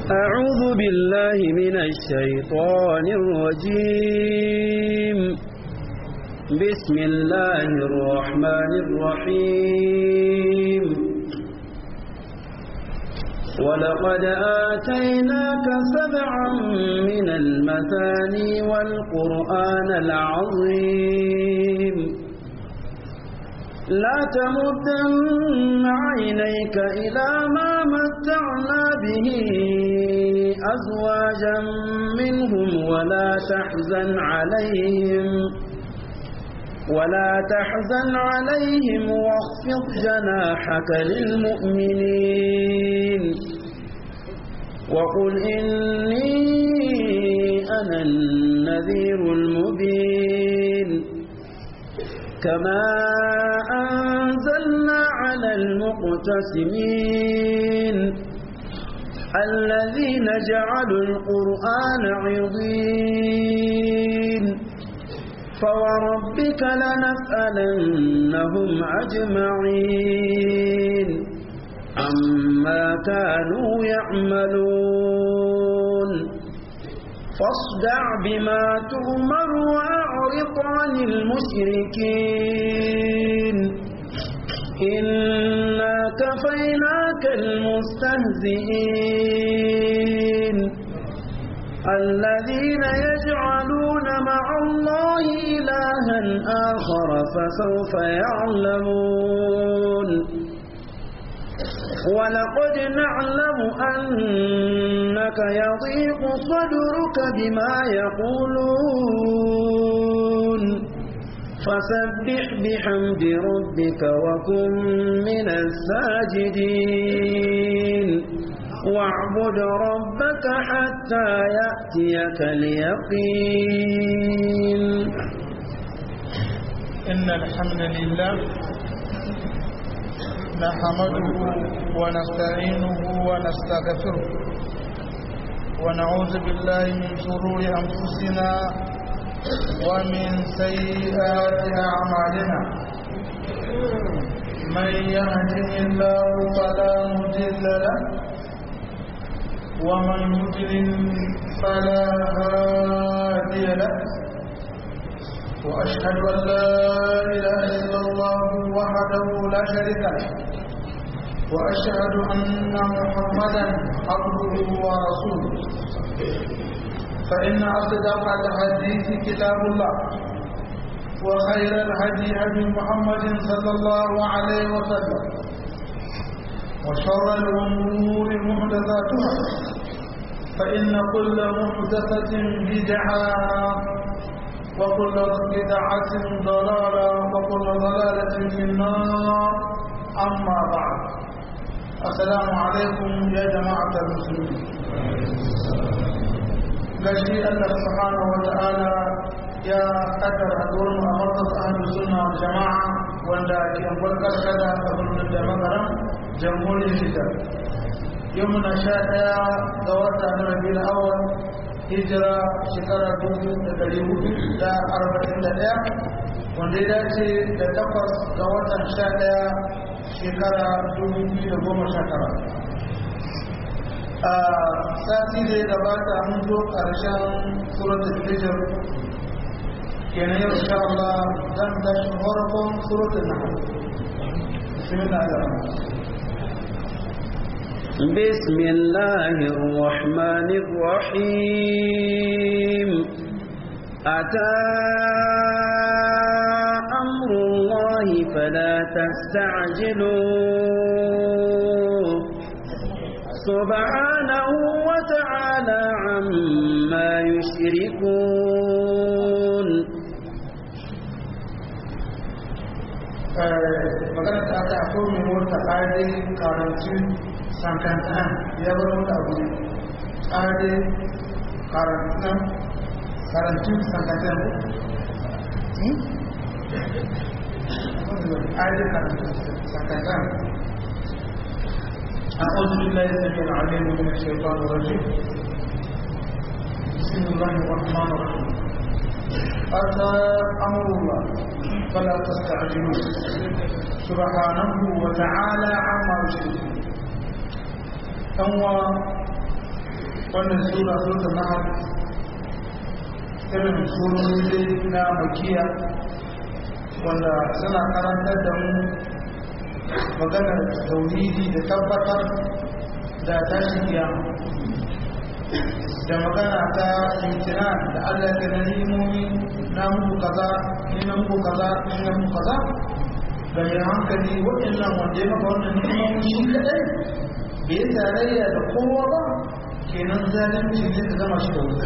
أعوذ بالله من الشيطان الرجيم بسم الله الرحمن الرحيم ولقد آتيناك سبعا من المثاني والقرآن العظيم لا تمدن عينيك إلى ما متعنا به أزواجا منهم ولا تحزن عليهم ولا تحزن عليهم واخفض جناحك للمؤمنين وقل إني أنا النذير المبين كما أنزلنا على المقتسمين الذين جعلوا القرآن عظيم فوربك لنسألنهم أجمعين عما كانوا يعملون فاصدع بما تؤمر وأعرض عن المشركين إنا كفيناك المستهزئين الذين يجعلون مع الله إلها آخر فسوف يعلمون ولقد نعلم أنك يضيق صدرك بما يقولون فسبح بحمد ربك وكن من الساجدين واعبد ربك حتى يأتيك اليقين إن الحمد لله نحمده ونستعينه ونستغفره ونعوذ بالله من شرور أنفسنا ومن سيئات أعمالنا من يهده الله فلا مضل له ومن يضلل فلا هادي له وأشهد أن لا إله إلا الله وحده لا شريك له وأشهد أن محمدا عبده ورسوله فإن أصدق الحديث كتاب الله وخير الهدي هدي محمد صلى الله عليه وسلم وشر الأمور محدثاتها فإن كل محدثة بدعة وكل بدعة ضلالة وكل ضلالة في النار أما بعد السلام عليكم يا جماعة المسلمين gashi Allah subhanahu wa ta'ala ya kaddara haduwar mu a markas ahlus sunna wal jama'a wanda ke barkar kada a birnin da magaran jamhuriyar Nijar yau muna sha ɗaya ga wata na rabiul awwal hijira shekara dubu da dari hudu da arba'in da ɗaya wanda ya dace da takwas ga watan sha ɗaya shekara dubu biyu da goma sha tara a sati da ya gabata mun zo ƙarshen suratul hijr kenan yau insha Allah zan tashi farkon suratul nahl bismillah بسم الله الرحمن الرحيم أتى أمر الله فلا تستعجلوه سبحانه وتعالى عما يشركون magana ta ta ko mai mota ƙari karancin sankantan ya bar mota abu ne ƙari karancin karancin sankantan ƙari karancin sankantan أعوذ بالله السميع العليم من الشيطان الرجيم بسم الله الرحمن الرحيم أتى أمر الله فلا تستعجلوه سبحانه وتعالى عما يشركون أنوا wannan sura sura nahar irin surori na makiya wanda suna karantar da mu maganar tauhidi da tabbatar da tashin kiyama da magana ta imtina da Allah ya na ni'imomi na muku kaza ni na muku kaza ni na muku kaza da mai hankali waɗannan wanda ya maka wannan ni'imomi shi kadai bai yi tarayya da kowa ba kenan zalunci ne ka zama shi da wuta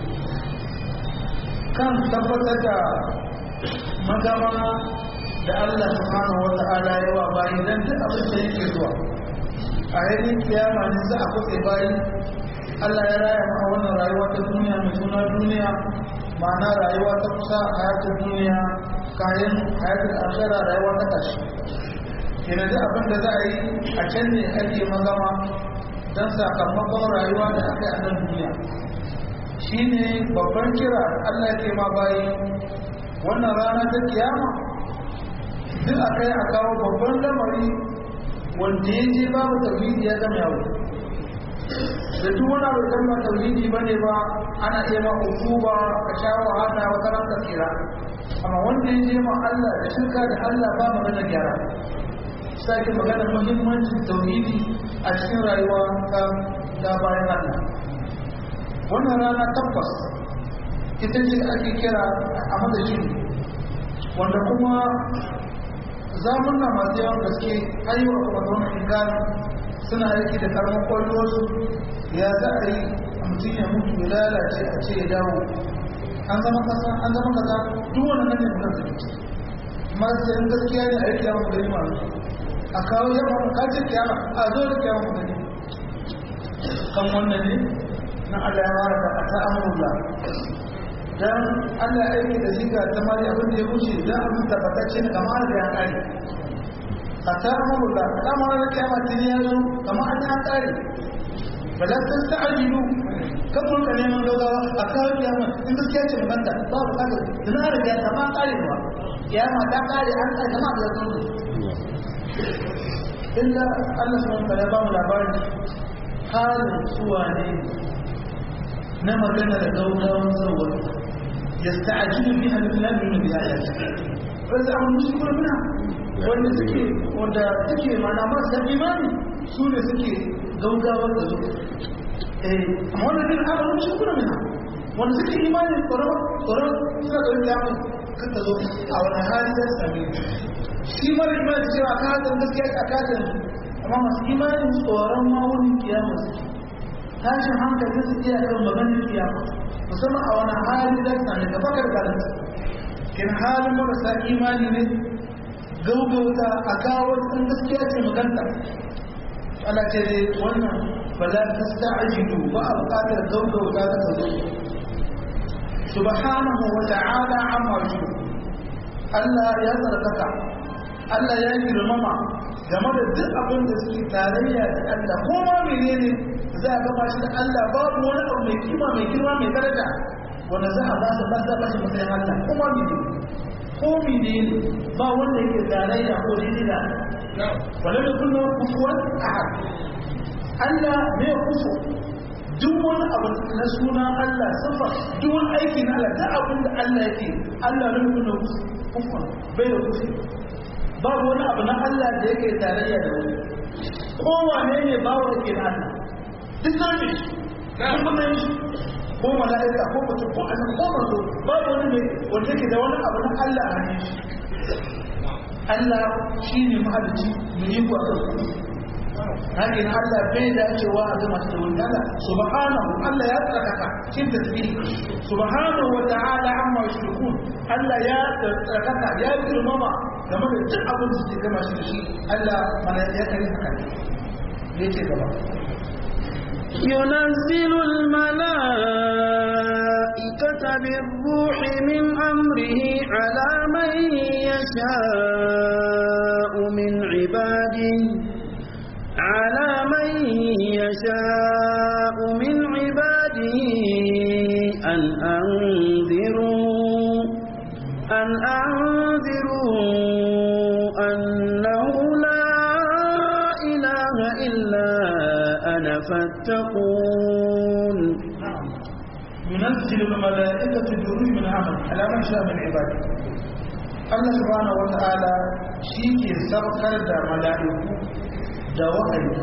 kan tabbatar da magama da Allah subhanahu wa ta'ala ya wa bayi dan duk abin da yake zuwa a yayin kiyama ne za a kusa bayi Allah ya raya maka wannan rayuwa ta duniya mai suna duniya ma'ana rayuwa ta kusa hayatun duniya kayan hayatun ashara rayuwa ta tashi kenan duk abin da za a yi a can ne ake magama don sakamakon rayuwa da aka yi a nan duniya shi ne babban kira Allah ke ma bayi wannan rana ta kiyama duk a kai a kawo babban lamari wanda ya je babu tauhidi ya zama yawo da duk wani abu kan ba tauhidi ba ne ba ana iya ma ba ka sha wahala wata ran ka tsira amma wanda ya je ma Allah da shirka da Allah ba magana gyara sake magana muhimmancin tauhidi a cikin rayuwa ta ta bayan Allah wannan rana tabbas ita ce ake kira a madashin wanda kuma zamunna masu yawan gaske ayyuka kuma zaune ingan suna aiki da karamin kwallosu ya za a yi a mutum ya mutu ya lalace a ce ya dawo an zama kasa an zama kaza duk wani nan ne mutum da ke masu yin gaskiya ne a yi kiyama gari masu a kawo yamma mu kace kiyama a zo da kiyama gari kan wannan ne na Allah ya wara da ta amurla dan Allah ya aiki da shi ga tamari abin da ya wuce dan abin tabbatacce ne kamar da ya kare a ta amurla kamar da kiyama tuni ya zo kamar an ya kare ba za ta sta'ajilu kan mun ka neman gaggawa a kawo kiyama in gaskiya ce maganta ba bu kada dan an riga ta ma kare ba kiyama ta kare an kare kama da zan illa Allah subhanahu wa ta'ala ba mu labarin halin suwa ne na magana da gaugawan sauwa ya sta'ajilu biha lillahi bi ayati wasu abin musu kuma muna wanda suke wanda suke mana masu imani su ne suke gaugawar da su eh amma wanda din abin musu kuma muna wanda suke imani tsoron tsoron suna da wani yamin kan ta zo a wani hali da sami shi mara imani cewa ka hajjar gaskiya a kajin amma masu imanin tsoron ma wurin kiyama suke tashin hankali su iya kan maganin kiyama musamman a wani hali da sami da bakar galansa kin halin marasa imani ne gaugauta a kawo sun gaskiya ce maganta Allah ce dai wannan ba za ta sta'ajidu ba a buƙatar gaugauta ta zo subhanahu wa ta'ala amma shi Allah ya tsarkaka Allah ya girmama game da duk abin da suke tarayya da Allah ko ma menene za a gaba shi da Allah babu wani abu mai kima mai girma mai daraja wanda za a ba su ba za ba shi matsayin Allah ko ma menene ko menene ba wanda yake tarayya ko daidai da wala da kullum kufuwan ahad Allah ne kufu duk wani abu na suna Allah sifa duk wani aiki na Allah duk abin da Allah yake Allah ne kullum kufuwan bai da kufu babu wani abu na Allah da yake tarayya da wani kowane ne ba wa yake na Allah duk zai shi kuma shi ko mala'ika ko mutum ko annabi ko manzo babu wani ne wanda yake da wani abu na Allah a hannun shi Allah shi ne mahalicci mu yi ku a kan Hakin Allah bai da cewa a zama da wani Allah subhanahu Allah ya tsarkaka cikin tasbih subhanahu wa ta'ala amma yushrikun Allah ya tsarkaka ya girmama game da duk abin da suke gama shi da shi Allah mana ya kare haka ne yake gaba ينزل الملائكة بالروح من أمره على من يشاء من عباده على من يشاء من عباده أن أنذروا أن أنذروا أنه لا إله إلا أنا فاتقون ينزل الملائكة بروح من عمل على من شاء من عباده Allah subhanahu wa ta'ala shi ke saukar da mala'iku da wahayi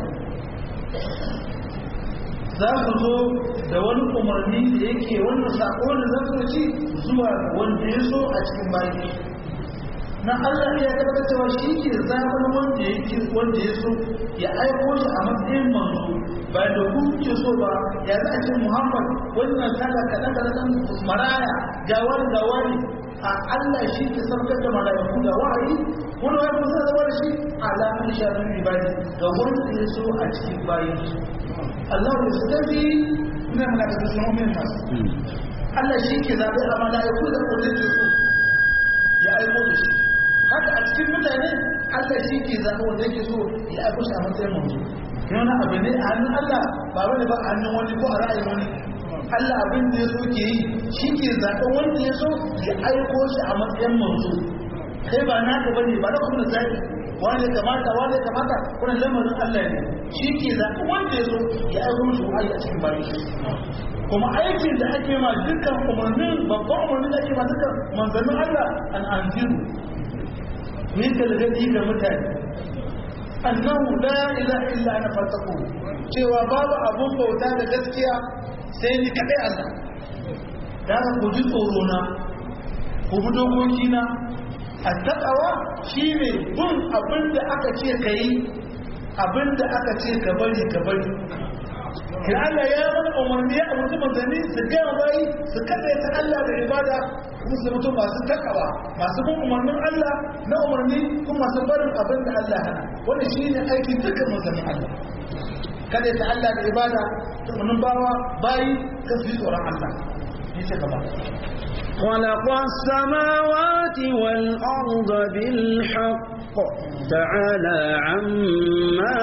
za su zo da wani umarni da yake wannan sako da za su ci zuwa wanda ya so a cikin bayan na Allah ya tabbata cewa shi ke zaɓar wanda yake wanda ya so ya aiko shi a matsayin manzo ba da ku ke so ba ya za a ce Muhammad wannan kala kaɗa kaɗa maraya ga wani ga wani a Allah shi ke saukar da mala'iku da wahayi wani wani kusa da wani shi alamun shafin ibadi ga wanda ya so a cikin bayan shi Allah ya su tafi ina mana da sun mu'min nasu Allah shi ke zaɓe a mala'iku da wanda ke so ya aiko da shi haka a cikin mutane Allah shi ke zaɓe wanda yake so ya aiko shi a matsayin manzo yana abu ne a hannun Allah ba wani ba a hannun wani ko a ra'ayin wani Allah abin da ya so ke yi shi ke zaɓen wanda ya so ya aiko shi a matsayin manzo kai ba naka bane ba na kuma zaɓi wani kamata wani kamata wannan lamarin Allah ne shi ke zaɓen wanda ya so ya aiko shi wa'ayi a cikin bayan shi kuma aikin da ake ma dukkan umarnin babban umarnin da ake ma dukkan manzannin Allah an anziru ne galgadi ga mutane annahu la ilaha illa ana fataku cewa babu abun bauta da gaskiya sai ni kadai Allah da ku ji tsoro na ku bi dokoki na attaqawa shine bin abin da aka ce kai abin da aka ce ka bari ka bari kin Allah ya mana umarni ya umarci manzanni su gaya bayi su kada ta Allah da ibada kuma su mutu masu takawa masu bin umarnin Allah na umarni kuma masu barin abin da Allah hana wannan shine aikin dukkan manzannin Allah kada ta Allah da ibada tunanin bawa bayi ka su tsoron Allah ni ce gaba خلق السماوات والأرض بالحق تعالى عما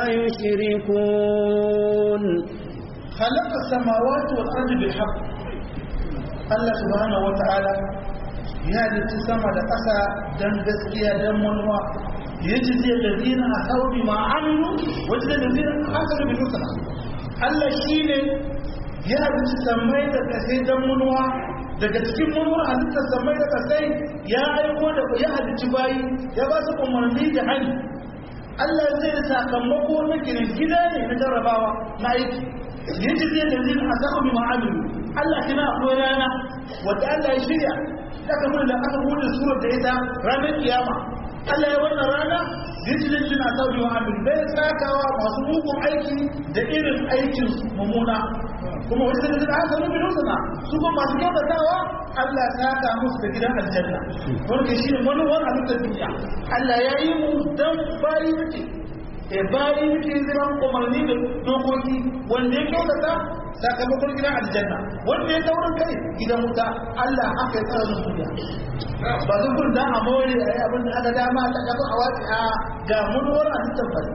يشركون خلق السماوات والأرض بالحق الله سبحانه وتعالى ya halitta sama da ƙasa don gaskiya don manuwa ya ji zai da zina a sauri ma amilu wajen da zina a hankali bin nusana Allah shi ne ya halitta samai da ƙasai don manuwa daga cikin manuwa halittar samai da ƙasai ya aiko da ya halitta bayi ya ba su umarni da hali Allah zai da sakamako na ginin gida ne na jarrabawa na aiki ya ji zai da zina a sauri ma amilu Allah kina akwai rana wadda Allah ya shirya aka mun da aka bude surar da ita ranar kiyama Allah ya wannan rana rijilin jina sauri wa amin bai tsakawa masu mugun aiki da irin aikin mummuna kuma wani da zai aka nufin nusana su kuma masu kyautatawa Allah ya saka musu da gidan aljanna wanda shi ne wani wani halittar duniya Allah ya yi mu dan bayi muke e bayi muke ziran umarni da dokoki wanda ya kyautata sakamakon gidan aljanna wanda ya taurin kai gidan wuta Allah aka yi tsarin duniya ba zan kun da a more a yi abin da aka dama ta kafa a wasu a ga munuwar a cikin fari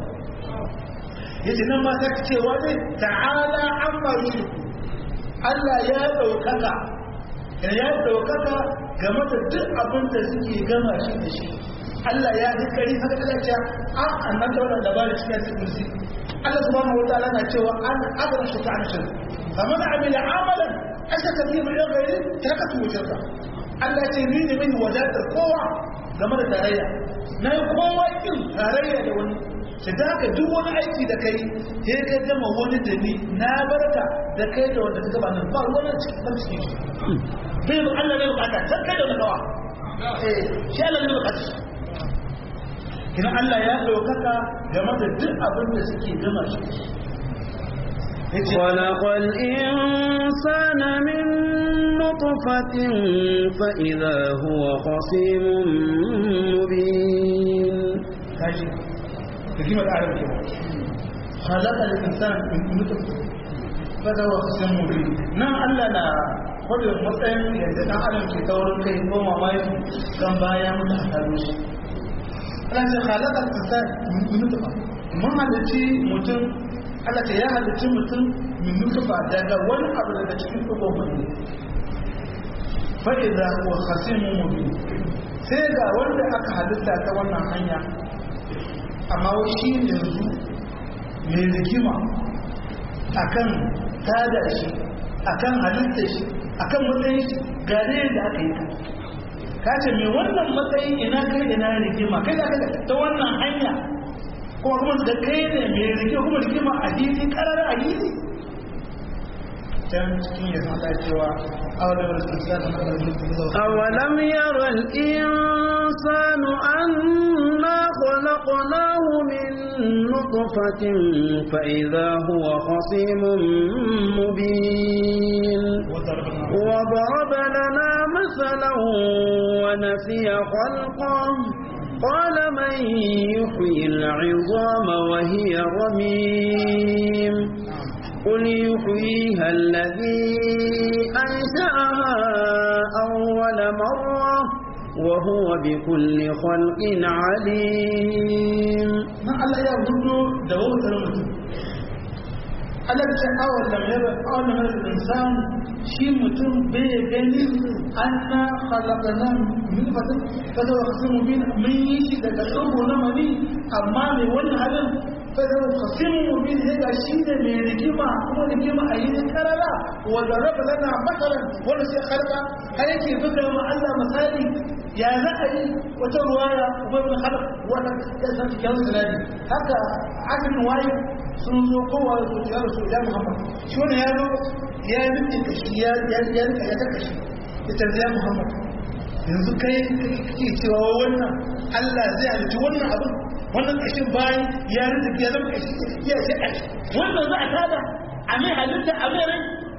yace nan ma ta ce wani ta'ala an maru Allah ya ɗaukaka ya ɗaukaka game da duk abin da suke gama shi da shi Allah ya yi kari haka Allah ce a annan da wannan labarin cikin cikin Allah subhanahu wa ta'ala na cewa an abara shi ta'an shirka kamar amila amalan ashaka fi min ghairi takatu shirka Allah ce ni ne mai wadatar kowa game da tarayya na yi kowa kin tarayya da wani shi da haka duk wani aiki da kai sai ka gama wani da ni na barka da kai da wanda ka gaba nan ba wani cikin ban cikin shi bai ba Allah ne bukata san kai da wani kawa eh shi Allah ne bukata kina Allah ya ɗaukaka game da duk abin da suke gama shi خلق الإنسان من نطفة فإذا هو خصيم مبين kaji hikimar arab ke khalaqa al-insan min nutfa fada wa khasam mubin nan Allah na kwado matsayin yadda dan adam ke taurin kai ko mamaki kan baya mutu a taro shi Allah ce khalaqa al-insan min nutfa mun halitti mutum Allah ce ya halitti mutum min nutfa daga wani abu daga cikin dugon mutum fa idza huwa khasim mubin sai ga wanda aka halitta ta wannan hanya amma wai shi yanzu mai rigima akan tada shi akan halitta shi akan matsayin shi gare da aka yi ka ka ce mai wannan matsayin ina kai ina rigima kai da kai ta wannan hanya kuma kuma da kai ne mai rigima kuma rigima a hili karar a hili can cikin ya san cewa أولم ير الإنسان أنا خلقناه من نطفة فإذا هو خصيم مبين وضرب لنا مثلا ونسي خلقه قال من يحيي العظام وهي رميم قل يحييها الذي أنشأها أول مرة وهو بكل خلق عليم ما الله يا gudu da wautar mutum Allah ce awon lamar awon lamar insan shi mutum bai gani an na halakana min fatin kada wa kasu mubin mun yi shi daga tsoho na mani amma mai wani halin kada wa kasu mubin ya ga shi ne mai rigima kuma rigima a yi ta karara wanda raba lana matsalan wanda sai harka har yake buga ma Allah misali ya za a yi wata ruwaya wani halak wanda ya san cikin sinadi haka asin waye sun zo kowa da ya rasu ya muhammad shi wani ya zo ya yi rike kashi ya rika ya ta kashi ya tarzi ya muhammad yanzu kai kake cewa wannan allah zai halitta wannan abin wannan kashin bayan ya rike ya zama kashi ya ce kashi wannan za a tada a mai halitta a mai rai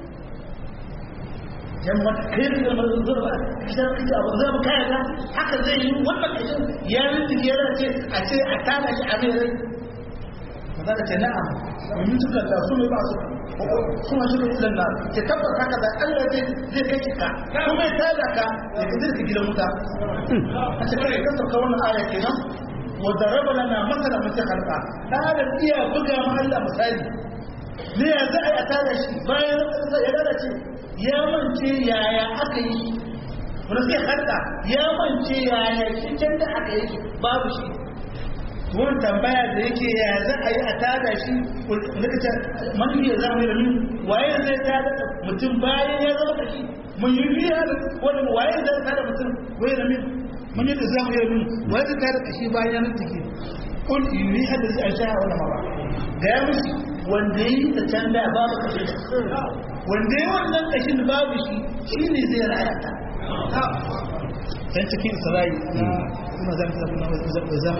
yamma kai da zama zurba kidan kake abu zai mu kaya ga haka zai yi wannan kashin ya rike ya ce a ce a tada shi a mai rai za ce na'am domin suka da su ne ba su kuma suka yi lanna ke tabbata haka da Allah zai zai kai ka kuma ya tada ka ya ka zirka gidan wuta a cikin kai kasar ka wannan aya kenan wa daraba lana masala mun halka da adam iya buga ma Allah misali ne ya za a yi a tada shi bayan ya lalace ya mance yaya aka yi wanda sai halka ya mance yaya shi can da aka yi babu shi wani tambaya da yake ya za a yi a tada shi likita manufi ya zama da min waye zai tada mutum bayan ya zama kashi mun yi biya da wani waye zai tada mutum waye da min mun yi da zama da min waye zai tada kashi bayan ya mutu ke kun yi hada zai a sha wani ma ba ga ya musu wanda yi da can da babu kashi wanda yi wannan kashin babu shi shi ne zai raya ta yan cikin isra'i na kuma zama zama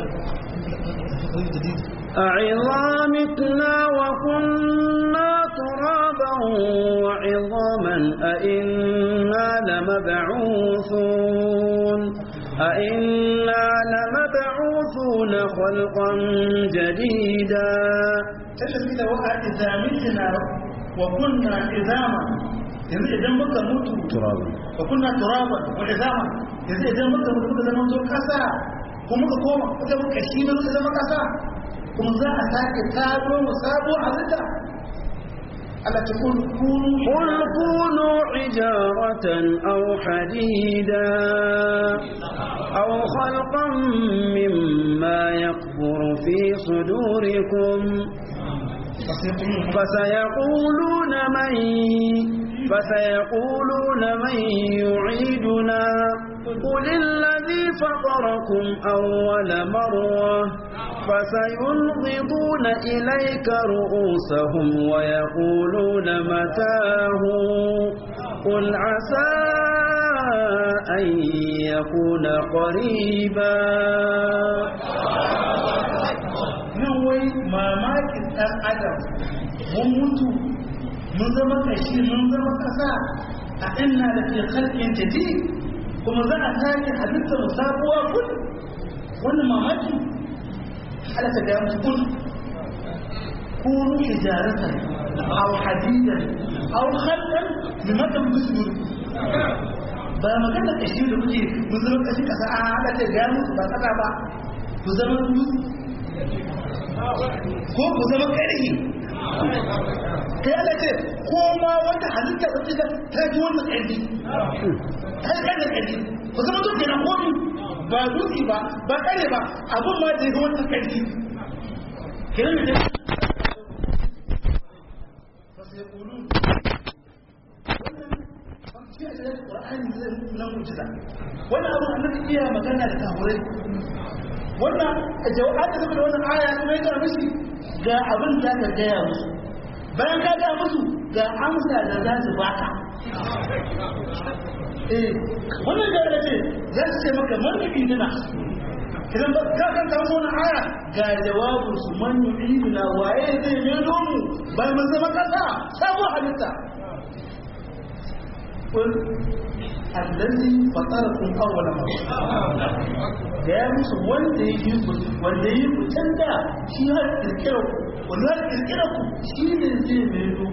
أعظامتنا وكنا ترابا وعظاما أئنا لمبعوثون أئنا لمبعوثون خلقا جديدا تشهد وقع إذا متنا وكنا عظاما yanzu idan muka mutu ترابا wa kunna turaban wa izama yanzu idan muka mutu muka zama to kasa kuma muka koma muka muka shi ne muka zama kasa kuma za a sake taro mu sabo halitta Allah ta kun kunu قل كونوا حجارة أو حديدا أو خلقا مما يكبر في صدوركم فسيقولون من فسيقولون من يعيدنا قل الذي فطركم أول مرة فسينغضون إليك رؤوسهم ويقولون متاه قل عسى أن يكون قريبا nan wai mamakin ɗan adam mun mutu mun zama kashi mun zama ƙasa a ina da ke kalkin jadi kuma za a sake halitta mu sabuwa kun wannan mamaki halatta da mutu kun kunu hijaratan aw hadidan aw khalqan mimma tamdusun ba magana kashi da kuke mun zama kashi kasa a halatta da mutu ba kasa ba ku zama dutse ko ku zama ƙarfi kai ala ce ko ma wata halitta wata da ta ji wannan ƙarfi ta yi ƙarfi ƙarfi ku zama duk kenan komi ba dutse ba ba ƙare ba abin ma da yi wannan ƙarfi kenan da yaqulun wannan shi a cikin qur'ani zai na mu'jiza wannan abu annabi iya magana da kafirai wannan jawab da saboda wannan aya kuma ya ga mishi ga abin da ka gaya musu bayan ka ga musu ga amsa da za su baka eh wannan da ya ce za su ce maka man yu'iduna idan ba ka kan ta wannan aya ga jawabin su man yu'iduna waye zai melo mu bai mun zama kasa sabo halitta kun allazi fatarakum awwala marra da ya musu wanda ya yi wanda ya yi ku canza shi har kirkira ku wanda har kirkira ku shi ne zai melo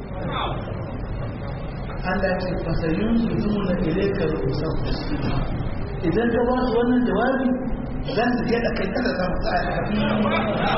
Allah ce fasayin su zuna ilaika rusan idan ka ba su wannan jawabi za su je da kai kada zama tsaya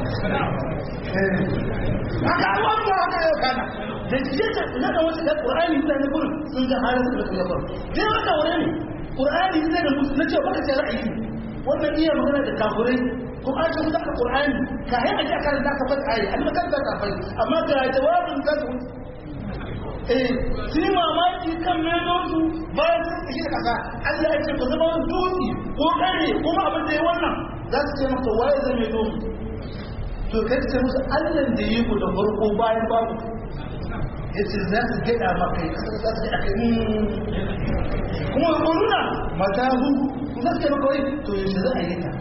haka abuwa ba haka yau kana da jiye ta na da wasu da ƙur'ani suna na gurin sun ga halin da su gabar dai wanda wani ne ƙur'ani suna da musu na cewa baka ce ra'ayi wannan iya magana da kafurai kuma an ce musu aka ƙur'ani ka yi a ji a kan da ka fata ayi an yi kan da ka fai amma ga jawabin ka su eh su yi mamaki kan menonsu bayan sun kashi da kasa Allah ya ce ku zama dutse ko kare ko ma abin da ya wannan za su ce maka waye zai mai domu to kai ce musu Allah da yi ku da farko bayan babu ya ce za su gada maka yi kasar za su gada kai kuma ko nuna mata hu za su ce maka wai to yaushe za a yi ta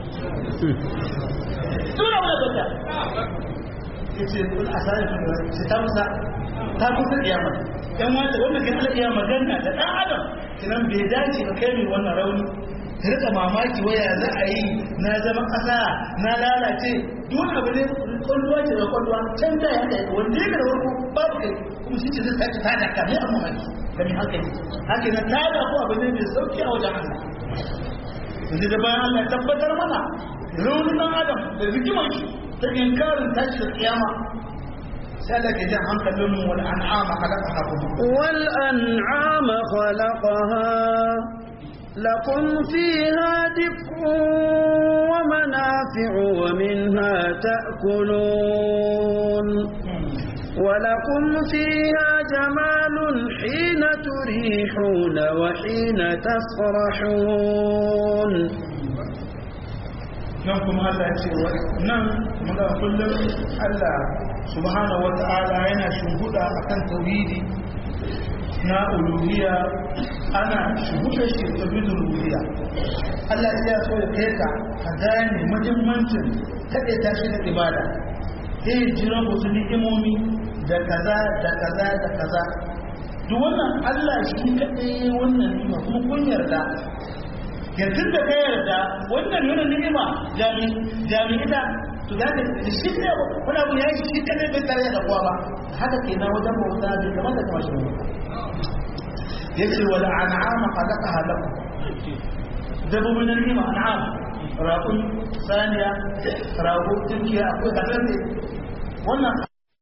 tura wani bata ya ce kun asali ce ta musa ta kusa kiyama yan wanda wanda kan Allah iya magana da dan adam kinan bai dace ka kai mai wannan rauni ka rika mamaki waya za a yi na zama kasa na lalace duk abu ne kwalluwa ce da kwalluwa can da ya kai wanda ya da warko babu kai kuma shi ce zai sake tada ka ne amma mamaki ka ne haka haka na tada ko abu ne mai sauki a wajen Allah yanzu da bayan Allah ya tabbatar mana raunin dan adam da rikimar shi ta inkarin tashi da kiyama سألك جاء عن كلهم والأنعام خلقها والأنعام خلقها لكم فيها دفء ومنافع ومنها تأكلون ولكم فيها جمال حين تريحون وحين تسرحون nan kuma Allah ya ce nan muga kullum Allah subhanahu wata'ala yana shimbuda akan tauhidi na uluhiyya ana shimbuda shi tauhidul uluhiyya Allah ya so ya kai ka ka gane muhimmancin kade ta shi da ibada sai jira wasu ni'imomi da kaza da kaza da kaza duk wannan Allah shi kadai wannan ni'ima kuma kun yarda yanzu da ka yarda wannan nuna ni'ima jami'i da to za ka shi ne wani abu ya yi shi kadai bai tare da kowa ba haka ke na wajen bauta bai kamar da kamar shi ba ya ce wala an'ama khalaqa halaku dabbobin na ni'ima an'am raƙun saniya rago tunkiya akwai kasar ne wannan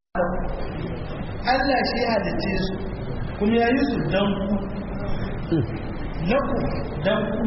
Allah shi ya halice su kuma ya yi su dan ku laku dan ku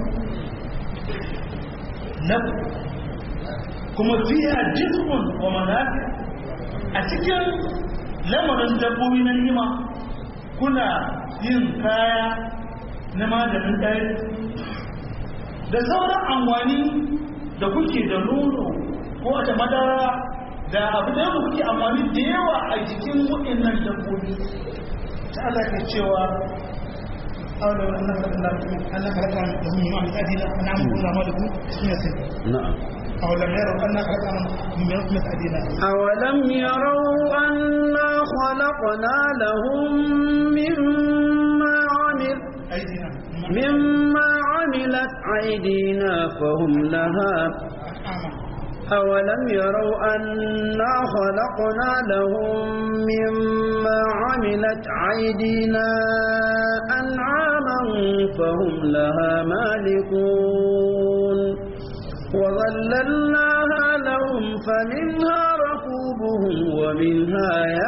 laku kuma fiya jizmun wa manafi a cikin lamarin dabbobi na nima kuna yin kaya na maganin ɗaya da sauran amfani da kuke da nono ko da madara da abu da yau kuke amfani da yawa a jikin waɗannan dabbobi ta Allah ke cewa أولو أنك أنك لك لهم ما من أدلة نعم كنا مالكم نعم أولم يروا أنا خلقنا من رحمة أدينا أولم يروا أنا خلقنا لهم مما عمل أيدينا مما عملت أيدينا فهم لها أولم يروا أنا خلقنا لهم مما عملت أيدينا أنعاما فهم لها مالكون وظللناها لهم فمنها ركوبهم ومنها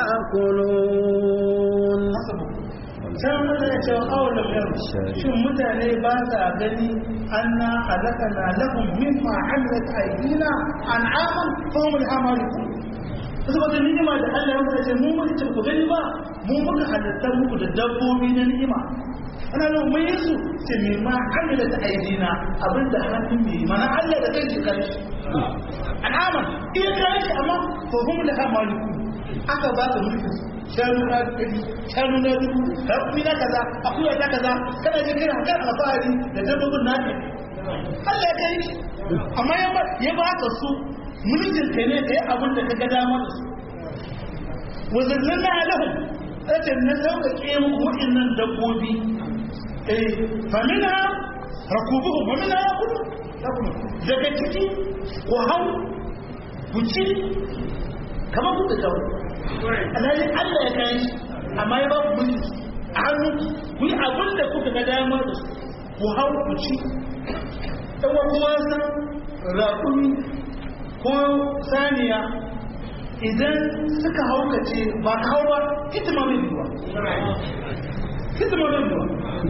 يأكلون can mutane ya cewa awalam yau shin mutane ba sa gani anna halakana lahum mimma amilat aydina an'aman fa hum al-amalikun saboda ni'ima da Allah ya mutu ce mu mun ce ku gani ba mu muka halitta muku da dabbobi na ni'ima ana nan mun yi su ce me ma amila ta aidina abinda hannun mai mana Allah da kai kai shi al'ama iya kai shi amma ko hum la maliku aka ba ka mulki shanu na dubu shanu na dubu rakumi na kaza akuya na kaza kana jin kana kan alfahari da dabbobin naka Allah ya kai shi amma ya ba ya ba ka su mulkin kai ne kai abin da kaga dama da su wazallana lahum ake na sauƙaƙe muku waɗannan dabbobi eh famina rakubuhu famina ya kudu daga ciki ku hau ku ci kamar ku da kawo alhalin allah ya kayan shi amma ya ba ku mulki a hannu ku yi abin da kuka ga dama da su ku hau ku ci ɗan kuma san raƙumi ko saniya idan suka haukace ba ka hau ba hitima mai biyuwa hitima mai biyuwa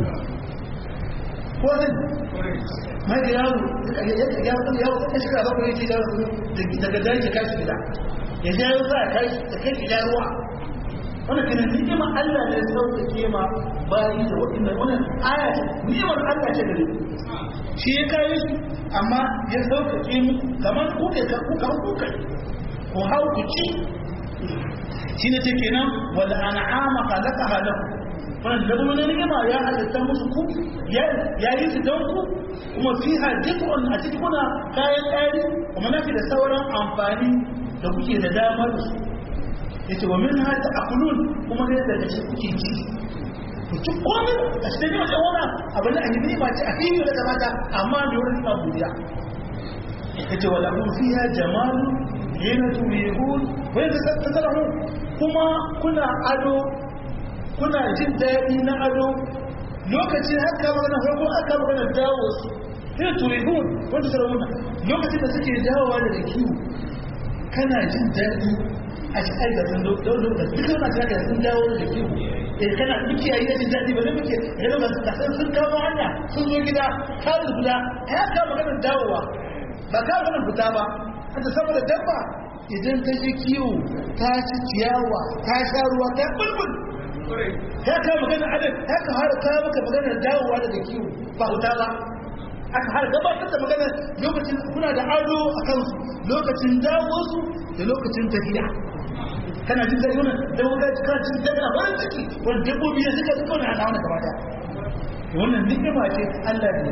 ko zai mai da yaro yaro ta shiga ba kuma yake daga daji kashi gida ya ja yau za a kashi da kai gida ruwa wanda kana ni'imar Allah ne sauƙaƙe ma bayi da waɗanda wannan aya ce ni'imar Allah ce gare shi ya kayi su amma ya sauƙaƙe mu kamar kuke kuka kuka ku hau ku ci shi ne take nan wal an'ama khalaqaha lakum wannan da mun ni'ima ya halitta musu ku ya yi su don ku kuma fiha dukkan a cikin kuna kayan ƙari kuma nafi da sauran amfani da kuke da damar su yace wa minha ta'kulun kuma ne daga cikin kuke ci ku ci komai a cikin yau da wani abin da annabi ba ci a fili da mata amma da wurin ba buriya yace wala hum fiha jamalu hina turihun wa yatasattaru kuma kuna ado kuna jin daɗi na ado lokacin haka magana farko aka magana dawo su hina turihun wanda sarawuna lokacin da suke dawowa daga kiwo kana jin daɗi a shi aika sun daudo da duk wani ta da sun dawo da kiwo eh kana muke yayi da daɗi ba ne muke ya da ka san sun kawo hanya sun zo gida ka da guda ya ka magana dawowa ba ka magana fita ba haka saboda dabba idan ta je kiwo ta ci ciyawa ta sha ruwa ta bulbul ya ka magana adad ya ka har ka maka magana dawowa daga kiwo ba fita ba aka har gabatar da magana lokacin kuna da ado a kansu lokacin dawo su da lokacin tafiya kana jin daɗi wannan da wuka kana jin daɗi a farin ciki wani dabbobi ya suka suka wani hana wani gaba daya wannan ni'ima ce Allah ne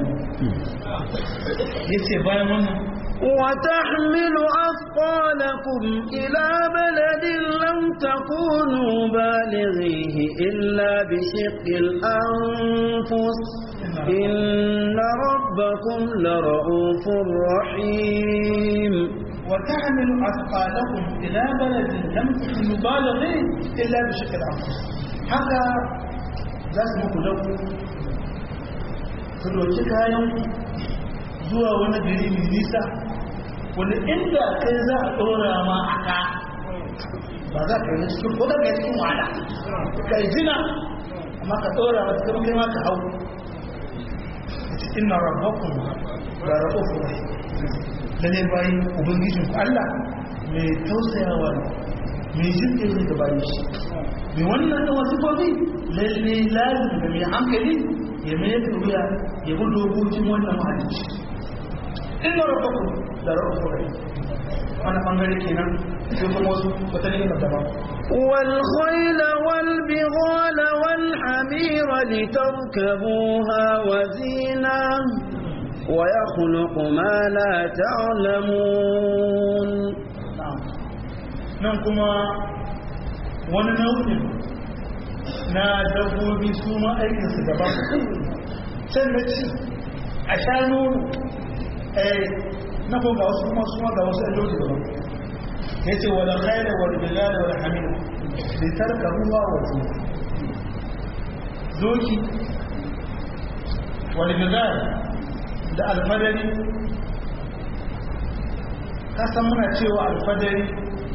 yace bayan wannan وتحمل أثقالكم إلى بلد لم تكونوا بالغيه إلا بشق الأنفس إن ربكم لرؤوف رحيم وتحمل أثقالكم إلى بلد لم تكونوا بالغيه إلا بشق الأنفس haka za su muku dauku su doki kayan zuwa wani gari mai nisa wani inda kai za a ɗora ma a ka ba za ka yi cikin ko ka yi cikin wahala ka yi jina amma ka ɗora ma cikin kai ma ka hau inna rabbakum la ra'ufur rahim lalle bayin ubangijin ku Allah mai tausayawa ne mai jinkai ne ga bayin shi mai wannan da wasu gobe lalle lazim da mai hankali ya mai wuya ya bi dokokin wannan mahalicci inna rabbakum la ra'ufur rahim wani bangare kenan sai kuma wasu wata ne na daban والخيل والبغال والحمير لتركبوها وزينة ويخلق ما لا تعلمون nan kuma wani nau'in na dabbobi su ma aikinsu daban can na ci a sha nono na ko ga wasu kuma suma ga wasu ajoji daban ya ce wadda khaira wadda bilal wadda hamil da tarka ruwa wasu doki wadda bilal da alfadari kasan muna cewa alfadari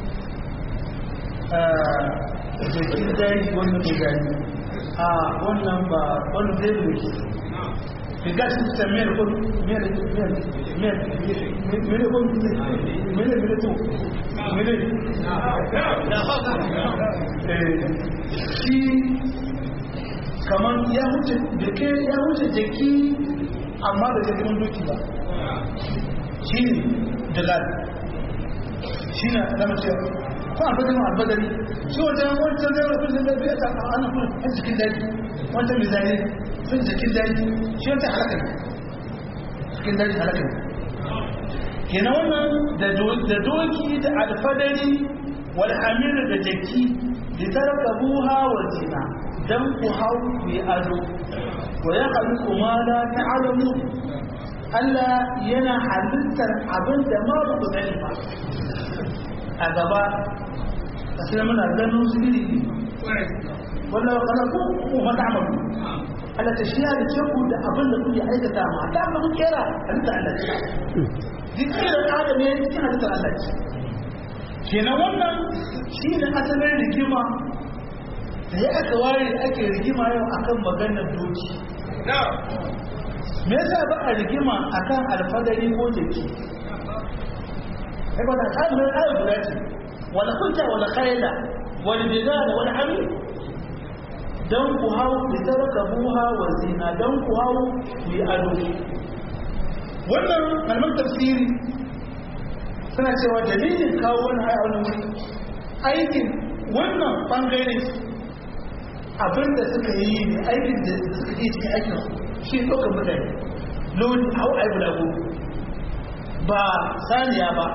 jakin daji wanda ke gani a wannan ba wani zai doki riga shi ta miyar kun miyar miyar miyar miyar kun miyar miyar to miyar shi kamar ya wuce jake ya wuce jaki amma da jakin doki ba shi ne jalal shi na zama cewa ko a fadin albadari shi wajen wancan zai rafin da zai ta ana kuma a cikin daji wancan mai zane sun cikin daji shi wancan halaka ne cikin daji halaka ne kenan wannan da doki da alfadari wal hamir da jaki da tarkabuha wa zina dan ku hau ku yi ado wa ya khaliqu ma la ta'lamu Allah yana halittar abin da ma ba ku sani ba a gaba sai muna ganin su iri wanda ya khalaku ku ma ta'malu Allah ta shi ya ce ku da abin da kuke aikata ma da abin da kuke kera halitta Allah duk irin adam ya cikin halittar Allah ce kenan wannan shi ne asalin rigima da ya aka ware da ake rigima yau akan maganar doki me yasa ba a rigima akan alfadari ko jaki ai ba da kalmar ayat guda ce wala kunta wala khayla wal bidala wal hamid dan ku hau bi tarkabuha wa zina dan ku hau bi ado wannan kalmar tafsiri suna cewa dalilin kawo wani haya wani wuri aikin wannan bangare abinda suka yi ne aikin da suka yi cikin aikin shi ɗaukar mutane lodi hau aibu da ba saniya ba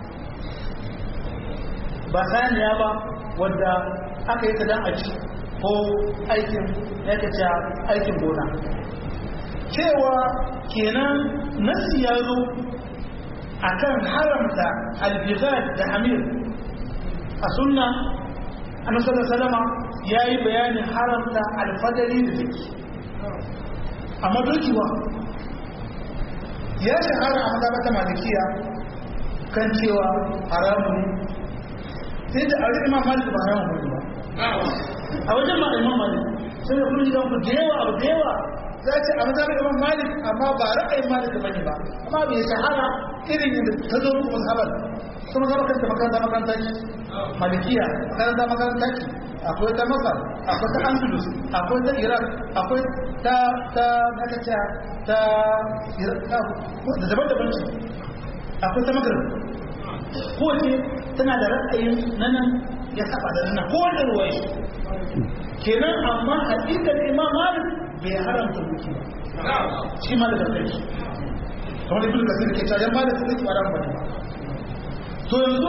ba saniya ba wadda aka yi ta dan a ci ko aikin ya aikin gona cewa kenan nasi ya zo a kan haramta albizar da hamir a sunna a nasarar salama ya yi bayanin haramta alfadari da zaki amma dokiwa ya shahara a mazabata malikiya kan cewa haramun sai da a rikin malik ba haramun ba a wajen ma'aiman malik sai da kuma gidan ku da yawa abu da yawa za ce a mazhabin imam malik amma ba ra'ayin malik bane ba amma bai shahara irin yadda ta zo muku mazhabar sun zama kanta makaranta makaranta ce malikiya makaranta makaranta ce akwai ta masar akwai ta andalus akwai ta iraq akwai ta ta nakaciya ta da daban-daban ce akwai ta magrib ko ce tana da ra'ayin nanan ya saba da nan ko da ruwai kenan amma hakikar imam malik bai haramta duki ba shi ma da kai kamar da ibn kasir ke cewa ma da su ba ran bane to yanzu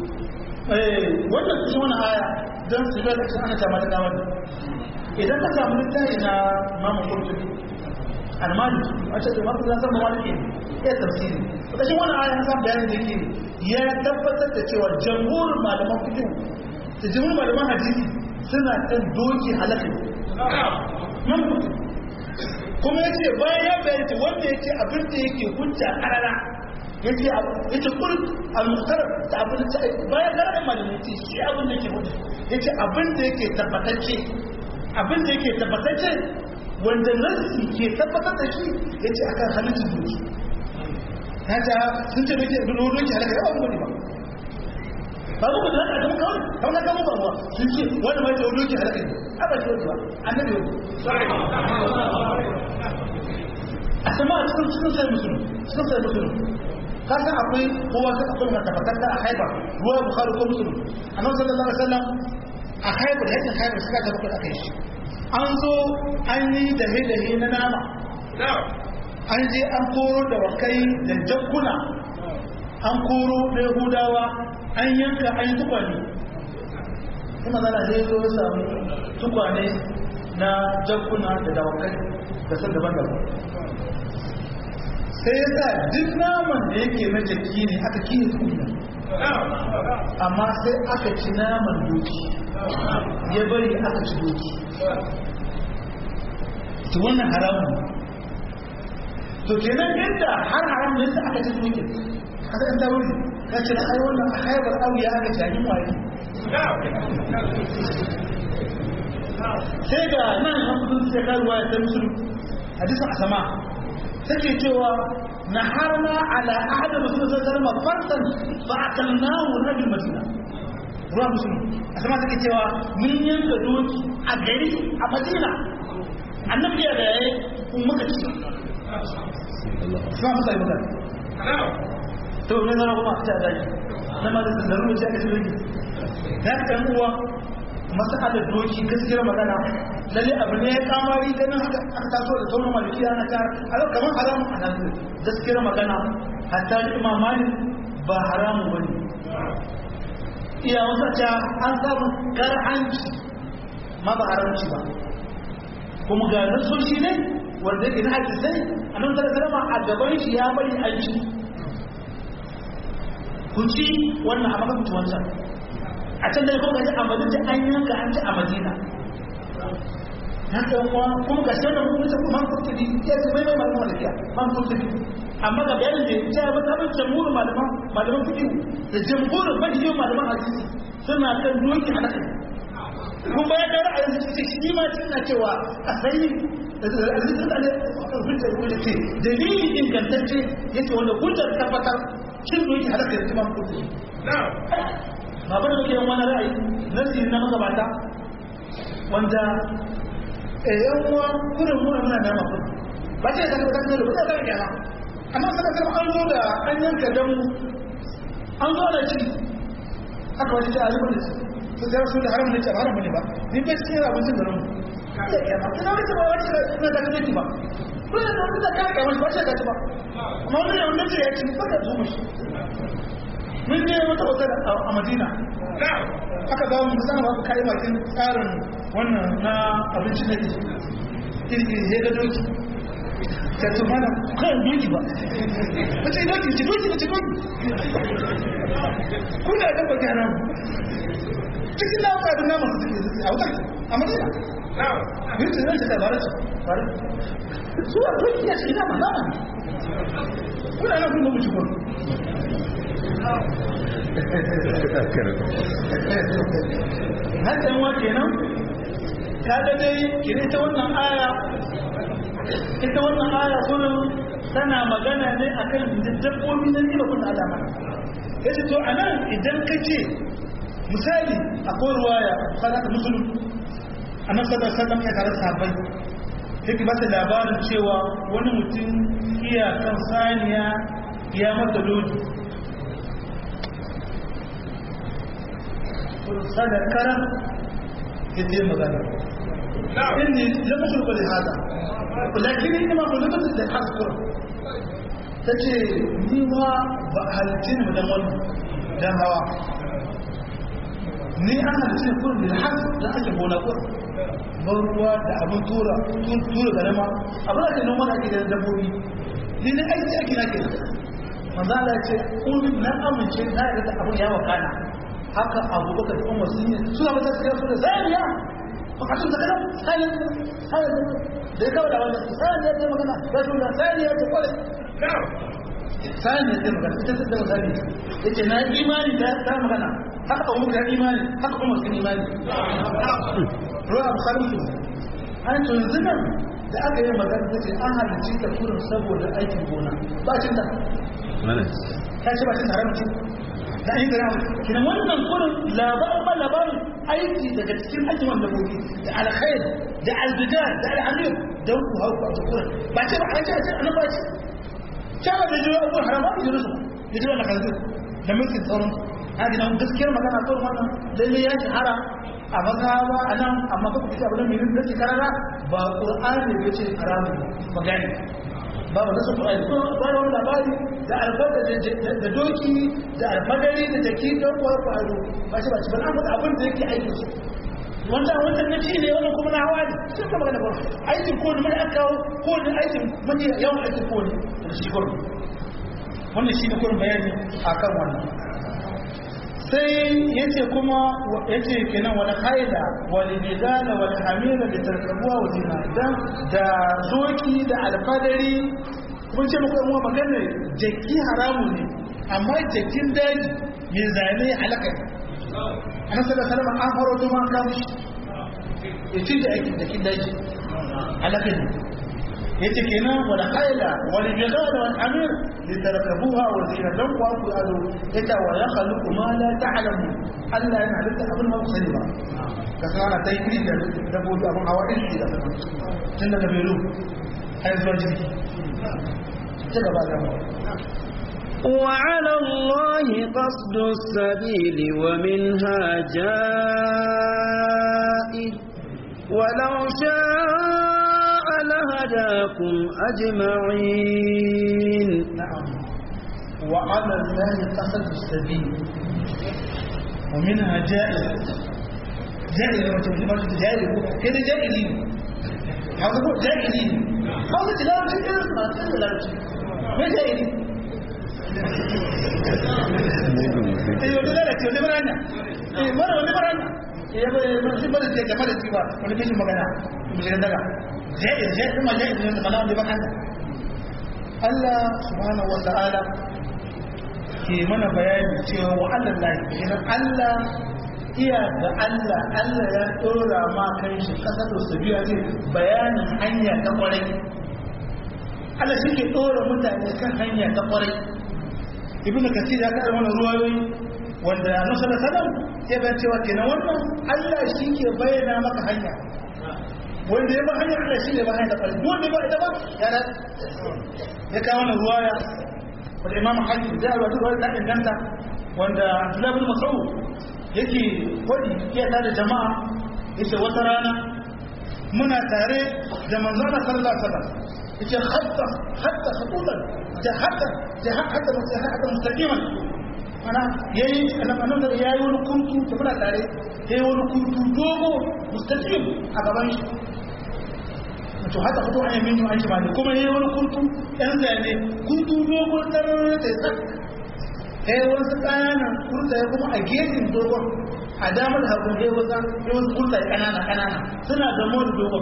eh wannan cikin wannan aya dan su ga cikin ana ta mata dawar idan ka samu littafi na Imam Qurtubi al-Maliki a ce Imam Qurtubi san Maliki ya tafsiri to shi wannan aya san bayanin da yake ya tabbatar da cewa jamhur malaman fiqh da jamhur malaman hadisi suna kan doki halaka nan kuma ya ce bayan ya bayarci wanda ya ce abin da yake hujja karara ya ce ya ce kul al-muhtar da abin da bayan karar malamin ce shi abin da yake hujja ya ce abin da yake tabbatacce abin da yake tabbatacce wanda nasi ke tabbatar da shi ya ce akan halittar doki ya ce sun ce doki abin doki halaka yawa wani ba ba ku da haka kuma kawai kawai na kama ba sun ce wani mai da doki halaka ne aba ce wani ba annabi wani a sama a cikin cikin sai musulun cikin sai musulun ka san akwai kowa sai akwai mai tabbatar da a haibar ruwa bukhari ko musulun annabi sallallahu alaihi wasallam a haibar yakin haibar suka ga bakwai aka yi shi an zo an yi dahe-dahe na nama an je an koro da wakai da jakkuna an koro da yahudawa an yanka an yi tukwane kuma zana zai zo ya samu tukwane na jakkuna da dawakai da sun daban-daban sai ya sa duk naman da yake na jaki ne aka kiyi tukuna amma sai aka ci naman doki ya bari aka ci doki to wannan haramun to kenan yadda har haram ne sai aka ci doki kada in ta wuri ka ce ai wannan a haibar auya aka jani wari sai ga nan an kudin sai karuwa ya ta musulun hadisin asama take cewa na harna ala ahadin rasulun sai zama farsan ba a kalnahu na bin madina ruwa musulmi a sama take cewa mun yanka doki a gari a madina annabi ya da yayi kun muka ci sama musa yi muka to ne zama kuma ta da na ma da ruwa ce aka ci da kan uwa masalar doki gaskiyar magana lalle abu ne ya kamari ganin haka aka taso da sauran malikiya na ta a kamar haramun a nan gaskiyar magana hatta imam malik ba haramu bane iya wasa ta an samu karhanci ma ba haramci ba kuma ga nasoshi ne wanda yake na hadisai a nan tara karama a gaban shi ya bari an ci ku ci wannan a maka wancan a can dai kuma a madina an yanka an ci a madina haka kuma kuma ga shi wannan kuma man kurtubi ya ce mai mai malaman malikiya man kurtubi amma ga bayanin da ya ce ba ta bin jamhurin malaman malaman fiqh da jamhurin majiyar malaman hadisi suna kan doki a nakai kun bayan da ra'ayin su ce shi ma suna cewa a sai dalili ingantacce yake wanda hujjar tabbatar cin doki halaka da imam kurtubi ba ba da muke wani ra'ayi nasi na magabata wanda yan uwa kurin muna muna da mafi ba ce da kan da ba da yana amma saka sai an zo da an yanka dan an zo da ci aka wani ta alimin da su sai su da haramun da haramun ne ba ni bai cikin abincin da mu da yana ina wata ba wata na da kake ba ko da wata da kake ba ba ce da ba amma wannan wanda ce ya ci ba da zuwa shi mun je wata hotel a madina aka ba mu musamman ba kai bakin tsarin wannan na abinci na ke kirki ya ga doki ka su mana kan doki ba wace doki ci doki ci doki kuna da baki hana mu cikin na wata abin naman su suke a wutar a madina yin ce zai ta bare bare su a doki ya ce nama nama ne kuna nan kuma mu ci gwamnati haka yawa kenan kaga dai kire ta wannan aya ita wannan aya kullum tana magana ne akan dabbobi na riba kun alama yace to anan idan kace misali akwai ruwaya kana da musulun annabi sallallahu alaihi wasallam ya tare sahabbai yake ba ta labarin cewa wani mutum iya kan saniya ya mata lodi sadakara ya ce magana inni lam ukhluqa li hada lakin inma khuliqat li hasbur tace ni ma ba halittin mu dan wannan dan hawa ni an halittin kun bil has da ake gona ko ban ruwa da abin tura tura garama abin da ke noma da ake da dabbobi ni ne aiki ake na ke manzo Allah ya ce kun na amince na yarda abin ya wakana haka abubakar umar sun yi suna mata su yasu da zaniya bukatun da kanan sanin sanin da ya kawo da wanda sanin ya ce magana ya ce da sanin ya ce kwale sanin ya ce magana ita ta da misali ya ce na imani da ta magana haka abubakar imani haka umar sun imani ruwa bukari su an to yanzu nan da aka yi magana ta ce an halicci ta kurin saboda aikin gona ba cin da ta ce ba cin haramci da an yi gara kina wannan kurin labarin ba labarin aiki daga cikin aikin wanda gobe da alkhair da albidar da al'amir don ku hau ku kurin ba ce ba an ce a ce an ba ce cewa da jiwa abubuwan haram ba ku jiru su da jiwa na kanzu da mulkin tsaron a gina gaskiyar magana kawai wannan lalle ya shahara a mazhaba a nan amma kuma kuka abin mai rinda karara ba qur'ani ne ce haramun magani ba ba nasu qur'ani ko ba wani labari da alfada da doki da alfadari da jaki don kuwa faru ba shi ba shi ba an faɗa abin da yake aikin su wannan wannan na ci ne wannan kuma na hawa ne sun ka magana ba aikin ko ne mai aka kawo ko ne aikin mun yawan aikin ko ne da shi gurin wannan shi ne kurin bayani akan wannan sai yace kuma yace kenan wani haida wani nidala wani hamila da tarkabuwa wa zina dan da zoki da alfadari kun ce muku yan magana jaki haramu ne amma jakin daji mai zane halaka ne an sada salama an faro zuma kan shi ya ci da aikin jakin daji halaka ne yace kenan wala haila wal jazaa wal amir litarkabuha wa zina dan ku ku ado yace wa yakhluqu ma la ta'lamu Allah yana halitta abin ba ku sani ba ka san ana ta yi iri da dabbobi abin hawa iri da sama tun daga belu har zuwa jirgi ci gaba da mu وعلى الله قصد السبيل ومنها جائر ولو شاء لهداكم أجمعين نعم وعلى الله قصد السبيل ومنها جائر جائر لما تقول ما تقول جائر كده جائرين هذا هو جائرين هذا تلاوة كده ما تلاوة ما جائرين eh wani lalace wani maranya eh mara wani maranya eh ya bai shi bada ce game da cewa wani kashin magana bishirin daga jaiz jaiz kuma jaiz ne da mana wani bakanta Allah subhanahu wa ta'ala ke mana bayani cewa wa Allah lahi kenan Allah iya da Allah Allah ya dora ma kan shi kasar da su biya ce bayanin hanya ta kwarai Allah shi ke dora mutane kan hanya ta kwarai ibn kasir ya kada wannan ruwayoyi wanda annabi sallallahu alaihi wasallam ya bayyana cewa kenan wannan Allah shi ke bayyana maka hanya wanda ya ba hanya Allah shi ne ba hanya ta kwarai wanda ba ita ba ya da ya kawo wannan ruwaya wanda imam hakim da ya rubuta wannan inganta wanda Abdullah bin Mas'ud yake wadi ya tada jama'a yace wata rana muna tare da manzon sallallahu alaihi wasallam yace hatta hatta khutuban da hatta da hatta hatta mustaqiman ana yayi annabi da yayi wani kuntu da muna tare yayi wani kuntu dogo mustaqim a gaban shi to haka fito an yamin an shi bani kuma yayi wani kuntu dan zane kuntu dogo tarar da sak yayi wani tsana kurta ya kuma a gefen dogon a damar hagu yayi wata yayi wasu kurta kanana kanana suna da mu dogon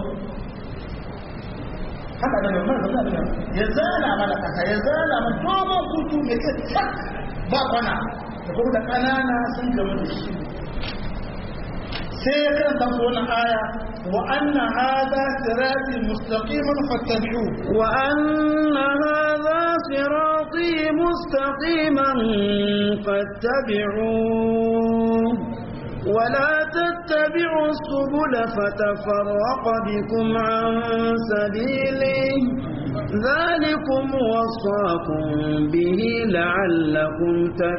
haka da mai mana da ya zana mana kasa ya zana mana dogon kutu mai kai tak ba kwana da kuma da kanana sun gama da shi sai ya karanta su wannan aya wa anna hadha sirati mustaqiman fattabi'u wa anna hadha sirati mustaqiman fattabi'u ولا تتبعوا السبل فتفرق بكم عن سبيله ذلكم وصاكم به لعلكم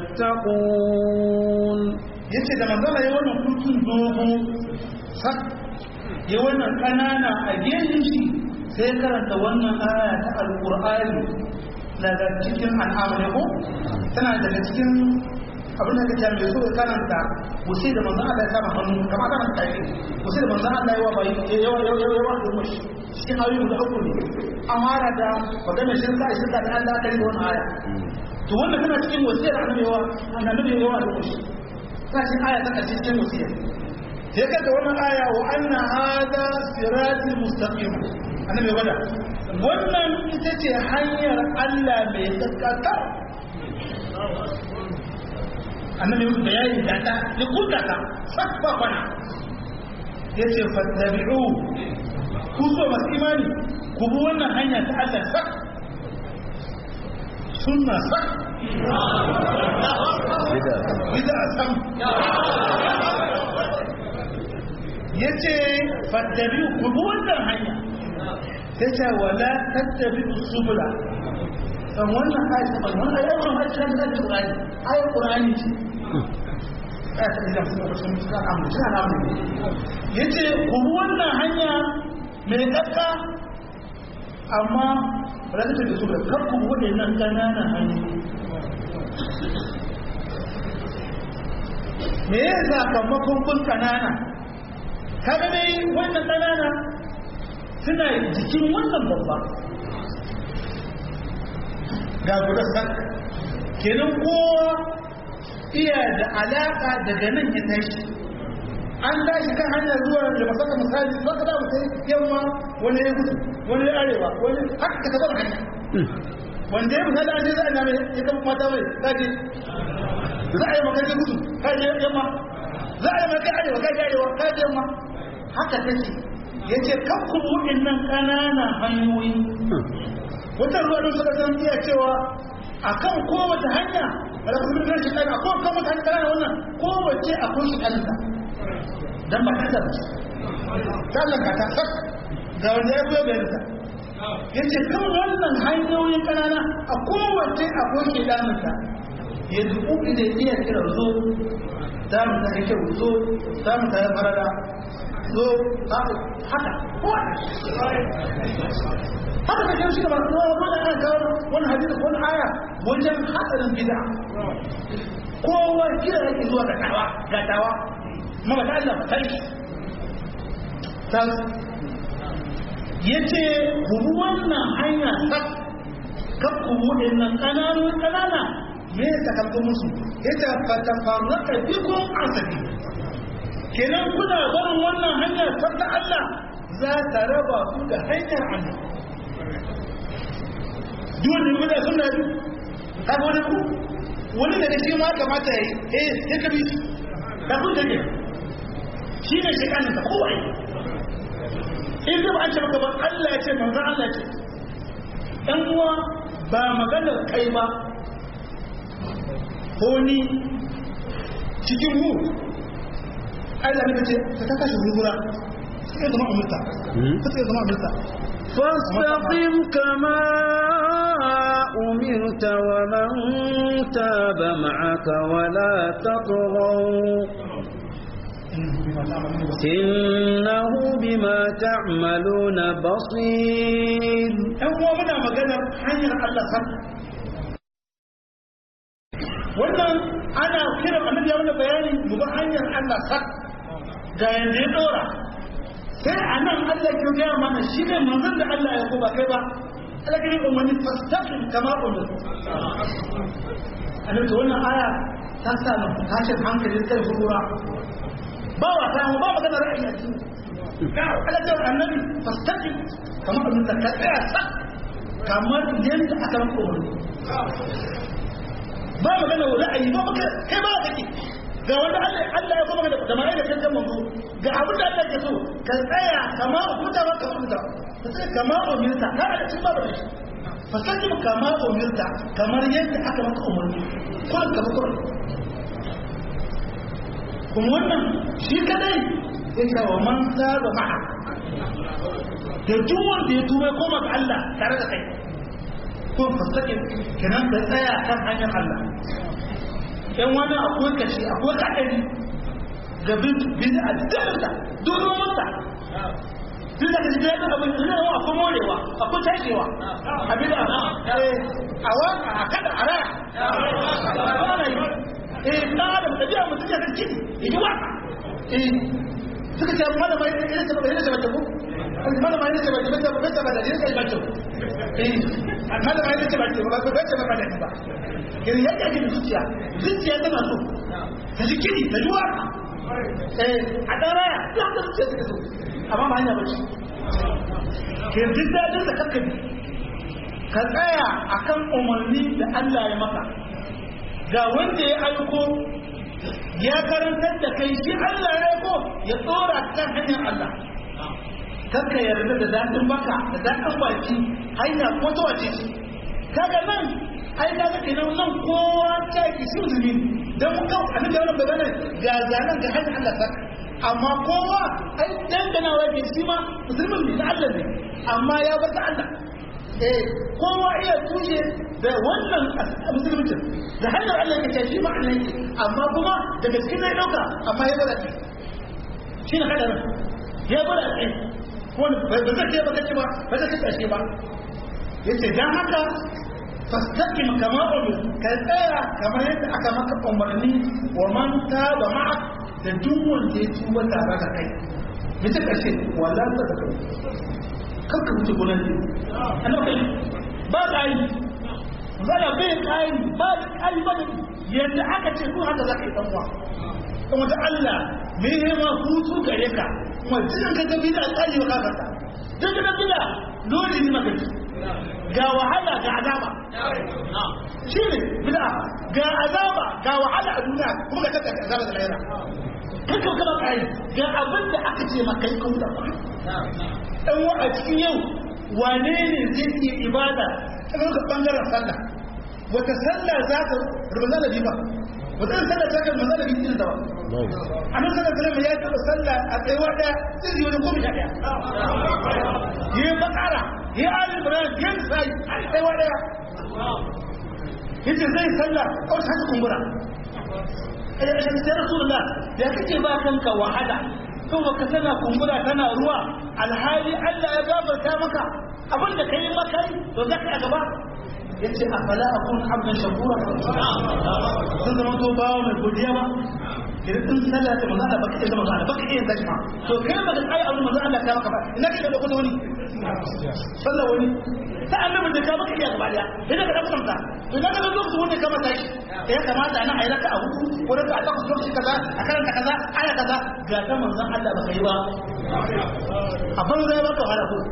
تتقون yace da manzala ya wannan kurkin dogo sak ya wannan kanana a gefen shi sai karanta wannan aya ta alqur'ani daga cikin al'amari ne ko tana daga cikin abin da kake mai so karanta wuce da manzon Allah ya kama hannu kamar kana tafi wuce da manzon Allah ya wa bai yawa yawa yawa yawa da mushi cikin ayoyi da uku ne amara da magana shirka shirka da Allah kai da wannan aya to wannan kana cikin wasiyar annabi yawa annabi yawa da mushi kana cikin aya ta karshe cikin wasiyar sai kaga wannan aya wa anna hada siratul mustaqim annabi wada wannan ita ce hanyar Allah mai gaskata annabi musu bayani da ta ya kuka ta sak ba kwana ya ce fattabi'u ku so masu imani ku bi wannan hanya ta Allah sak sunna sak bida sam ya ce fattabi'u ku bi wannan hanya ta ce wala tattabi'u subula kan wannan ayat ta wannan ayat wannan ayat ta da Qur'ani ayat Qur'ani ce ayat ta da kuma sun suka amma suna namu yace ku wannan hanya mai kakka amma ba za ta da su da kakku wadannan kananan hanyoyi me ya sakamakon kun kanana kaga dai wannan kanana suna jikin wannan babba ga guda sak kenan kowa iya da alaka daga nan ya tashi an tashi kan hanyar zuwa da masaka misali za ka da mutai yamma wani ya gudu wani ya arewa wani haka ka taɓa hanya wanda ya misali an je za a name ya kama mata mai kaje za a yi maka gudu kaje yamma za a yi maka arewa kaje arewa kaje yamma haka take ya ce kan kuma nan ƙananan hanyoyi wata ruwa don suka san iya cewa akan kowace hanya wala kuma bin shi kai akan kowace hanya kana wannan kowace akwai shi kanta dan ba ta da sallan ka ta sak ga wanda ya zo bayan ta yace kan wannan hanyoyin kanana a kowace akwai shi damunta ya dubu da iya kira zo za mu ta kyau zo za mu ta farada zo haka haka da kyau shi da masu zuwa wani ana kawo wani hadisi wani aya wajen hatsarin bid'a kowa kira yake zuwa ga tawa ga tawa mama ta Allah ba sai yace ku wannan hanya sak kan ku wadannan kananun kanana me ya takalko musu yace fa tafarraqa bikum asabi kenan kuna barin wannan hanya ta Allah za ta raba ku da hanyar Allah duk da kuma sun da ka wani ku wani da shi ma kamata yayi eh sai ka bi shi da kun take shi ne shi kanin ka kowa in da an ce maka ba Allah ya ce manzo Allah ce dan uwa ba maganar kai ba ko ni cikin mu Allah ne ce ka kashe gurgura sai zama umurta sai zama umurta فاستقم كما أمرت ومن تاب معك ولا تطغوا إنه بما تعملون بصير هو منا مجانا حنير الله سبحانه wannan ana kiran annabi ya mana bayani mu ga hanyar Allah sak ga yanda ya dora sai a nan Allah ke gaya mana shi ne manzon da Allah ya ko ba kai ba Allah ke yi umarni fastaqim kama umar annabi to wannan aya ta sa mu tashin hankali kai hukura ba wa ta ba magana ra'ayi a cikin Allah ya annabi fastaqim kama umar ka tsaya sak kamar yadda aka maka umarni ba magana ra'ayi ba maka kai ba kake ga wanda Allah ya kuma da mai da kankan manzo ga abin da Allah ke so ka tsaya kama huta ba ka huta ka tsaya kama umirta ka da cin babu shi fasakin kama umirta kamar yadda aka maka umarni kullum ka bakar kuma wannan shi kadai ya ce wa man saba ma'a da duk wanda ya tuba koma ga Allah tare da kai ko fasakin kenan ka tsaya kan hanyar Allah yan wani akwai kashi akwai kaɗari ga bin a dalarta domin mata duk da kashi daɗin abin da zai akwai morewa akwai tashewa abin da a waka a kada a raya ana yi eh ɗan adam da biya mutum ya kanci ya ji waka eh suka ce malama ya ce ba ya ce ba ko malama ya ce ba ba ba ba da ya ce ba ko eh malama ya ce ba ba ba ba ba ba yanzu ya ƙi da zuciya zuciya tana so ta ji kiɗi ta ji waka a ɗan raya ya ta zuciya ta so amma ba hanya ba ce ke duk daɗin da kakkabi ka tsaya a kan umarni da Allah ya maka ga wanda ya aiko ya karantar da kai shi Allah ya aiko ya tsora kan hanyar Allah kakka yarda da daɗin baka da daɗin baki hanya ko ta wace ce kaga nan ai ka ga kenan nan kowa ta ki sirri dan mun ga annabi da wannan bayanan ga zanan ga hanyar Allah saka amma kowa ai dangana wa ke shi ma musulmin ne da Allah ne amma ya bar da Allah eh kowa iya tushe da wannan musulmin da hanyar Allah ke shi ma Allah yake amma kuma daga cikin zai dauka amma ya bar shi shi ne kada ya bar shi ko ba zai ce ba kace ba ba zai kace ba yace dan haka fastaqim kama umir ka tsaya kamar yadda aka maka umarni wa man taba ma'ak da duk wanda ya tuba tare da kai bisa kashe wala ta da kai kar ka wuce gunan ne ana kai ba kai zala bai kai ba kai ba yadda aka ce ko haka zaka yi dan uwa kuma da Allah me ne ma hutu gare ka kuma jin ka ga bida tsari wa kafarta duk da bida dole ne magana ga wahala ga azaba shi ne bid'a ga azaba ga wahala a duniya kuma ga tattaka azaba da lahira kan ka kama kai ga abin da aka ce maka yi kuma ba dan wa a cikin yau wane ne zai yi ibada ta ga bangaren sallah wata sallah za ta rubuta da ba wata sallah ta kan manzala bin da ba annabi sallallahu alaihi wasallam ya taba sallah a tsayuwa daya sai yi wani goma sha daya yi bakara yi ali ibrahim yi sai a tsayuwa daya yace zai sallah ko ta kumbura eh ya rasulullah ya kake ba kanka wahala kuma ka tana kumbura tana ruwa alhali Allah ya gafarta maka abin da kai maka to zaka a gaba yace afala akun abdan shakura sun zama to bawo mai godiya ba idan sun sallah ta manzo Allah baka iya manzo baka iya zaki ma to kai ba da kai abin manzo Allah ta maka ba ina kake da kuma wani sallah wani ta annabi da ka baka iya gaba daya idan ka dauka kanta idan ka dauka su wanda ka mata shi ya kamata ana ayi raka a hudu ko raka a takwas lokaci kaza a karanta kaza aya kaza ga ta manzon Allah baka yi ba a banza ya baka wahala ko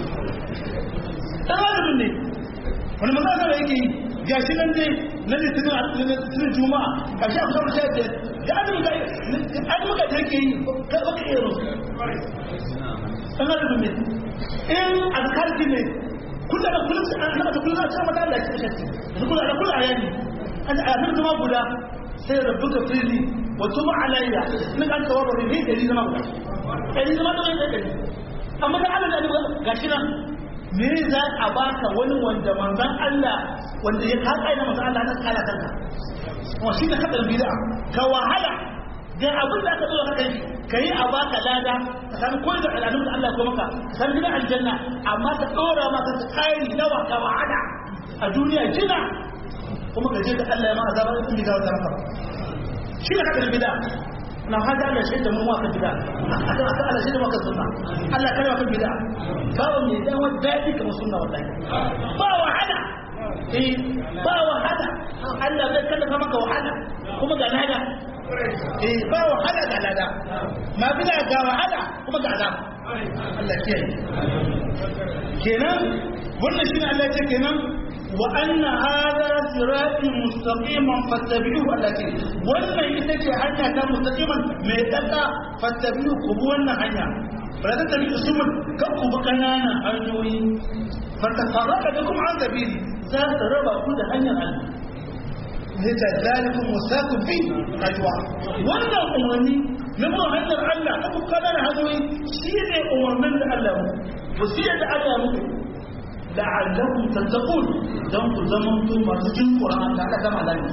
dan adam ne wani manzon Allah yake yi gashi nan dai na litinin a litinin juma'a a sha kusa da shafi da an muka an muka da yake yi ka baka iya rusu dan adam ne in azkarki ne kullum da kullum an haka da kullum sai mata Allah ya kashe shi kullum da kullum ayani an amin kuma guda sai rabbuka fili wa tuma alayya min an tawaba bi dari zama guda dari zama da wani dari amma da Allah da gashi nan me za a baka wani wanda manzon Allah wanda ya kaka ina manzon Allah na kala kanka wa shi da kadar bid'a ka wahala ga abin da aka zo ka kai kai a baka lada ka san koyi da al'adun da Allah ya maka san gidan aljanna amma ka dora maka tsari nawa ka wahala a duniya jina kuma ka je da Allah ya ma azaba in bi gawa maka shi da kadar bid'a na hada Allah shi da mu wa kan bid'a aka aka Allah shi da maka sunna Allah kare maka bid'a babu mai dan wani dadi kamar sunna wallahi ba wahala eh ba wahala Allah zai kallafa maka wahala kuma ga lada eh ba wahala ga lada ma bila ga wahala kuma ga azab Allah ke kenan wannan shine Allah ya ce kenan wa anna hadha sirati mustaqiman fattabi'uhu allati wannan ita ce hanya ta mustaqiman mai daka fattabi'u ku bi wannan hanya ba ta tabi usumul kan ku bi kananan hanyoyi fatafarraka bikum an sabili za ta raba ku da hanyar Allah ne ta zalikun musaku bi rayuwa wannan umarni na mu hanyar Allah ta ku kananan hanyoyi shi ne umarnin da Allah mu wasiyar da Allah mu la'allakum tattaqun dan ku zamanto masu jin Qur'an da aka gama lafiya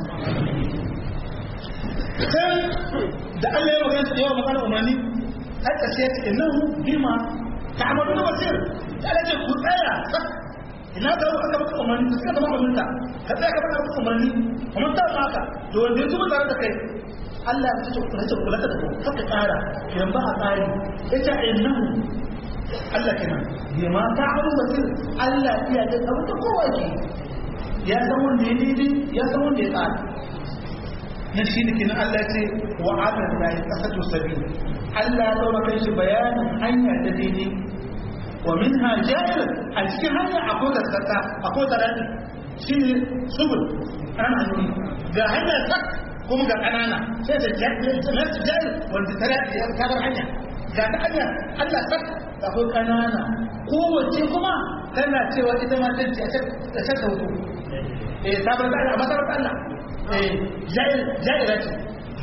sai da Allah ya magana da yawa magana umarni haka sai ta innahu bima ta'maluna basir da Allah ya ku tsaya ina ga aka maka umarni suka zama umarninka ka tsaya ka maka umarni kuma ta maka to wanda ya zuba tare da kai Allah ya ce kula ce kula da ku haka tsara kiran ba a tsari yace innahu Allah kenan bai ma ta haru basir Allah iya da abin da kowa ke ya san wanda ya daidai ya san wanda ya tsara na shi ne kenan Allah ce wa amin da ya kasatu sabi Allah ya daura kai shi bayanin hanya ta daidai wa minha jahil a cikin hanya akwai gaskata akwai tarari shi ne subul ana hanyoyi ga hanya sak kuma ga kanana sai da jahil wanda tarari ya kabar hanya ga ta hanya Allah sak akwai kanana kowace kuma tana cewa ita ma tanci a can ta hutu eh sabar da Allah masarar Allah eh jahil jahila ce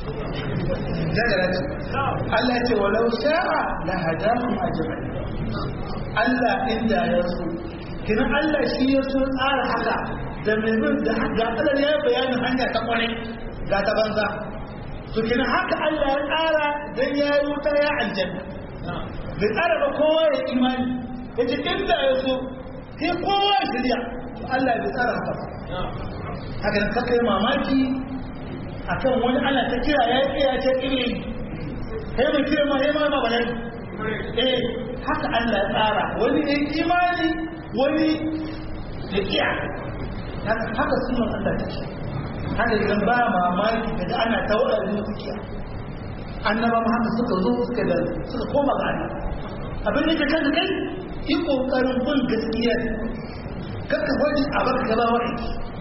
jahila ce Allah ya ce walau sha'a la hadakum ajma'in Allah inda ya so kina Allah shi ya so tsara haka da mai bin da ga Allah ya bayanin hanya ta kwarai ga ta banza to kina haka Allah ya tsara dan ya yi wuta ya aljanna bai tsara ba kowa ya imani yace inda ya so sai kowa ya shirya to Allah bai tsara haka ba haka da kaka yi mamaki akan wani Allah ta kira ya yi ya ce iri kai mai kira ma ya ma ba balai eh haka Allah ya tsara wani ya imani wani ya kiya haka sunan Allah ta ce haka idan ba mamaki daga ana ta waɗanda su kiya annaba ma haka suka zo suka da suka koma ga Allah abin da ke kan kai yi kokarin bin gaskiya kakka wani a baka gaba wani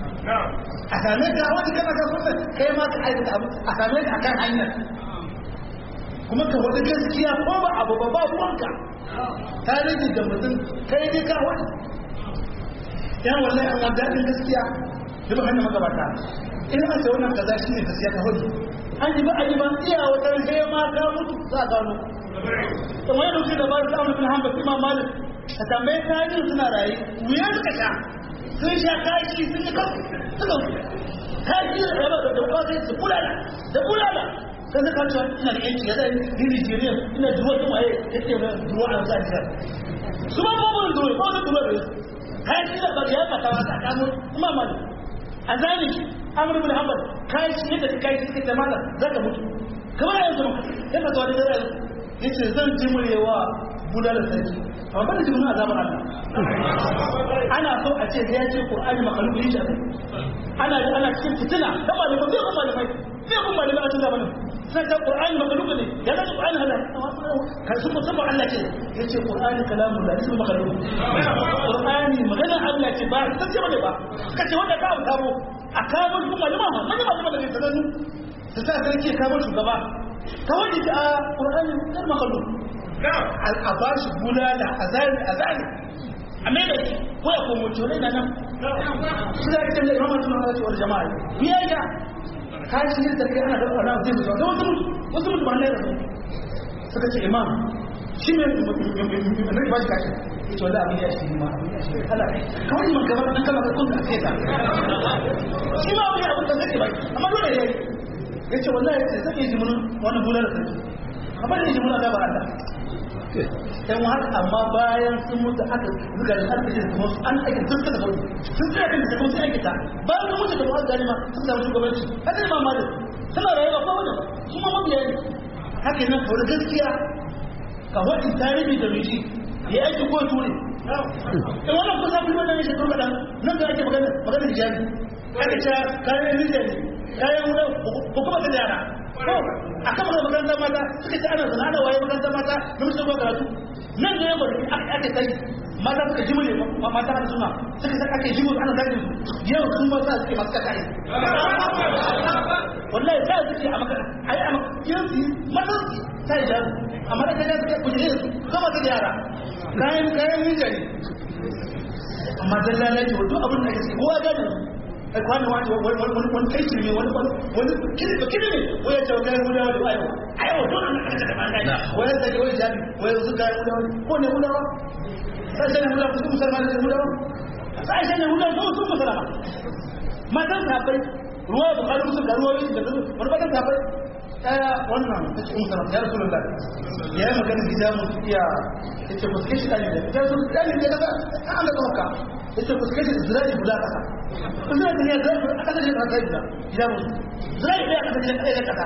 a same ka wani kana ka sunna kai ma ka aikata abu a same ka akan hanyar kuma ka wani gaskiya ko ba abu ba ba ruwanka ta rage da mutum kai ne ka wani yan wallahi an wanda daɗin gaskiya da ba hannun magabata in an ce wannan kaza shi ne gaskiya ka hudu an ji ba a ji ba iya wata rage ma ka mutu za a gano kamar yadda wuce da ba su amurin hanbal imam malik ka tambaye tarihin suna raye wuya suka sha sun sha kashi sun yi kasu suka kashi da raba da dauka sai su bulala da bulala kan zaka cewa ina da yanci ya zai ni Nigeria ina duwa kuma ya ce ba duwa a sa ta su ba babu duwa ba wani duwa da kashi da ba ya fata wata kamo kuma mali a zani amur bin hanbal kashi yadda kai suka ce mala zaka mutu kamar yanzu ya fata wani da yace zan jimurewa budalar sarki amma ba da jimurin azabar Allah ana so a ce da ya ce Qur'ani makalu yi shi ana da ana cikin fitina da malamai bai kuma malamai bai kuma malamai a cikin zamanin sai ta Qur'ani makalu ne ya da Qur'ani hada kan su musamman Allah ce yace Qur'ani kalamun da ismu makalu Qur'ani magana Allah ce ba ta ce bane ba kace wanda ka kawo a kawo kuma malama malama malama da sanannu ta sa sarki ya kawo shugaba kawai da a Qur'ani kar makalu a ba shi bulala a zari a zari a mai da shi ko ya komo cire na nan su da ake da imamar suna wata wani jama'a biya ya kashi yin sarki ana da ana zai mutu da wasu mutu wasu mutu ba na yi rasu suka ce imam shi mai mai ba shi kashi ita wanda abin ya shi ma kawai man gaba ɗan kama ka kunta a kai ta shi ma wani abin da zai ba amma dole ya yi ya ce wallahi zai iya jimunin wani bulala sarki amma da jimunin azabar Allah yan haka amma bayan sun mutu aka zuga da aka ce kuma an aika sun suka zaune sun tsaya kan da kuma sun aikata bayan sun mutu da kuma gani ma sun samu shugabanci haka ne ma malin suna rayuwa ko wani ba su ma mabiya ne haka nan kawai gaskiya ka wani tarihi da miji ya aiki ko ture in wannan kusa fi wannan ne shekaru kaɗan nan da ake magana magana hijabi aka ce kayan rijiyar ne kayan wunan hukuma ta yara a kan magana makarantar mata suka ce ana zana da waye makarantar mata da musu ba karatu nan da yamma da ake kai mata suka ji mule mata har suna suka sa ake ji ana zagin su yau sun ba sa suke masu kakari wallahi sa suke a maka a yi a yanzu matan su ta yi jaru amma da kaga suke kuje su kama ta da yara kayan kayan minjari amma dan lalace wa duk abin da ake kowa gane ai kwani wani wani wani kai ne wani wani kiri ba kiri ne wai ya tawo kai mu da wani ayo ayo to an ka da ban dai wai da wai jabi wai su kai mu da wani ko ne mu da wani sai sai mu da su musulman da mu da wani sai sai mu da su su musulman matan sabai ruwa da kalu su da ruwa da wani matan sabai daya wannan ta ce musulman ya rasulullah ya yi magana da jamu iya ya ce musu kashi ɗani da ya su ɗani da daga an da kawaka ya ce musu kashi zirari guda ƙasa zirari da ya zirari a ƙasar da ƙasa gida gida musu zirari ɗaya a ƙasar da ɗaya ƙasa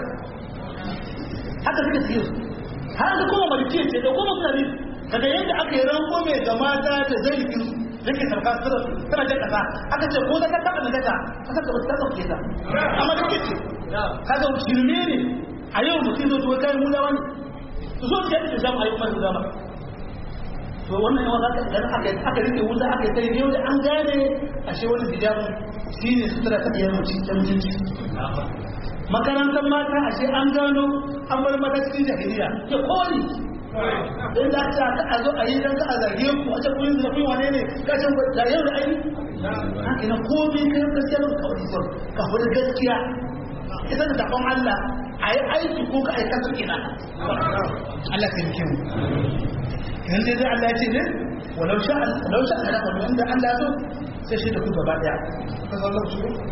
haka suka siyo har da kuma maliki ce da kuma suna biyu daga yadda aka yi ranko mai ga mata da zai rikin da ke sarka tana jan ƙasa aka ce ko da ka taɓa na daga ƙasar da ba ta ɗauke ta amma da ke ce kaga shirme ne a yau mutum zo tuwa kayan mulawa ne su zo da yadda zamu ayyukan su zama to wannan yawan zaka idan aka aka rike wuta aka kai yau da an gane ashe wani hijabu shine sutura ta biyar mutum ta mutunci makarantar mata ashe an gano an bar mata cikin jahiliya ke koli in da ta ka a zo a yi dan ka a zage ku a ce kun yi zafi wane ne ka ce da yau da ai haka na komai kai gaskiya ba ka wani ka wani gaskiya ita da dakon Allah a yi aiki ko ka aikata ina Allah ka yi mu yanzu dai Allah ya ce ne walau sha walau sha Allah walau inda Allah ya so sai shi da ku gaba daya ka san lokaci ko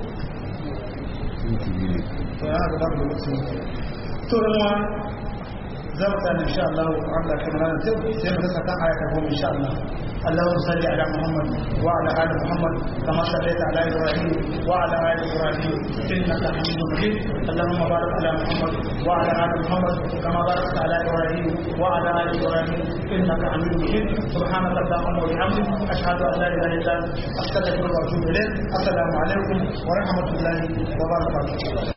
to ya ga babu lokaci to ruwa za mu tsaya insha Allah Allah kan ran sai sai mu saka aya ta goma insha Allah اللهم صل على محمد وعلى ال محمد كما صليت على ابراهيم وعلى ال ابراهيم انك حميد مجيد اللهم بارك على محمد وعلى ال محمد كما باركت على ابراهيم وعلى ال ابراهيم انك حميد مجيد سبحانك اللهم وبحمدك اشهد ان لا اله الا انت استغفرك واتوب اليك السلام عليكم ورحمه الله وبركاته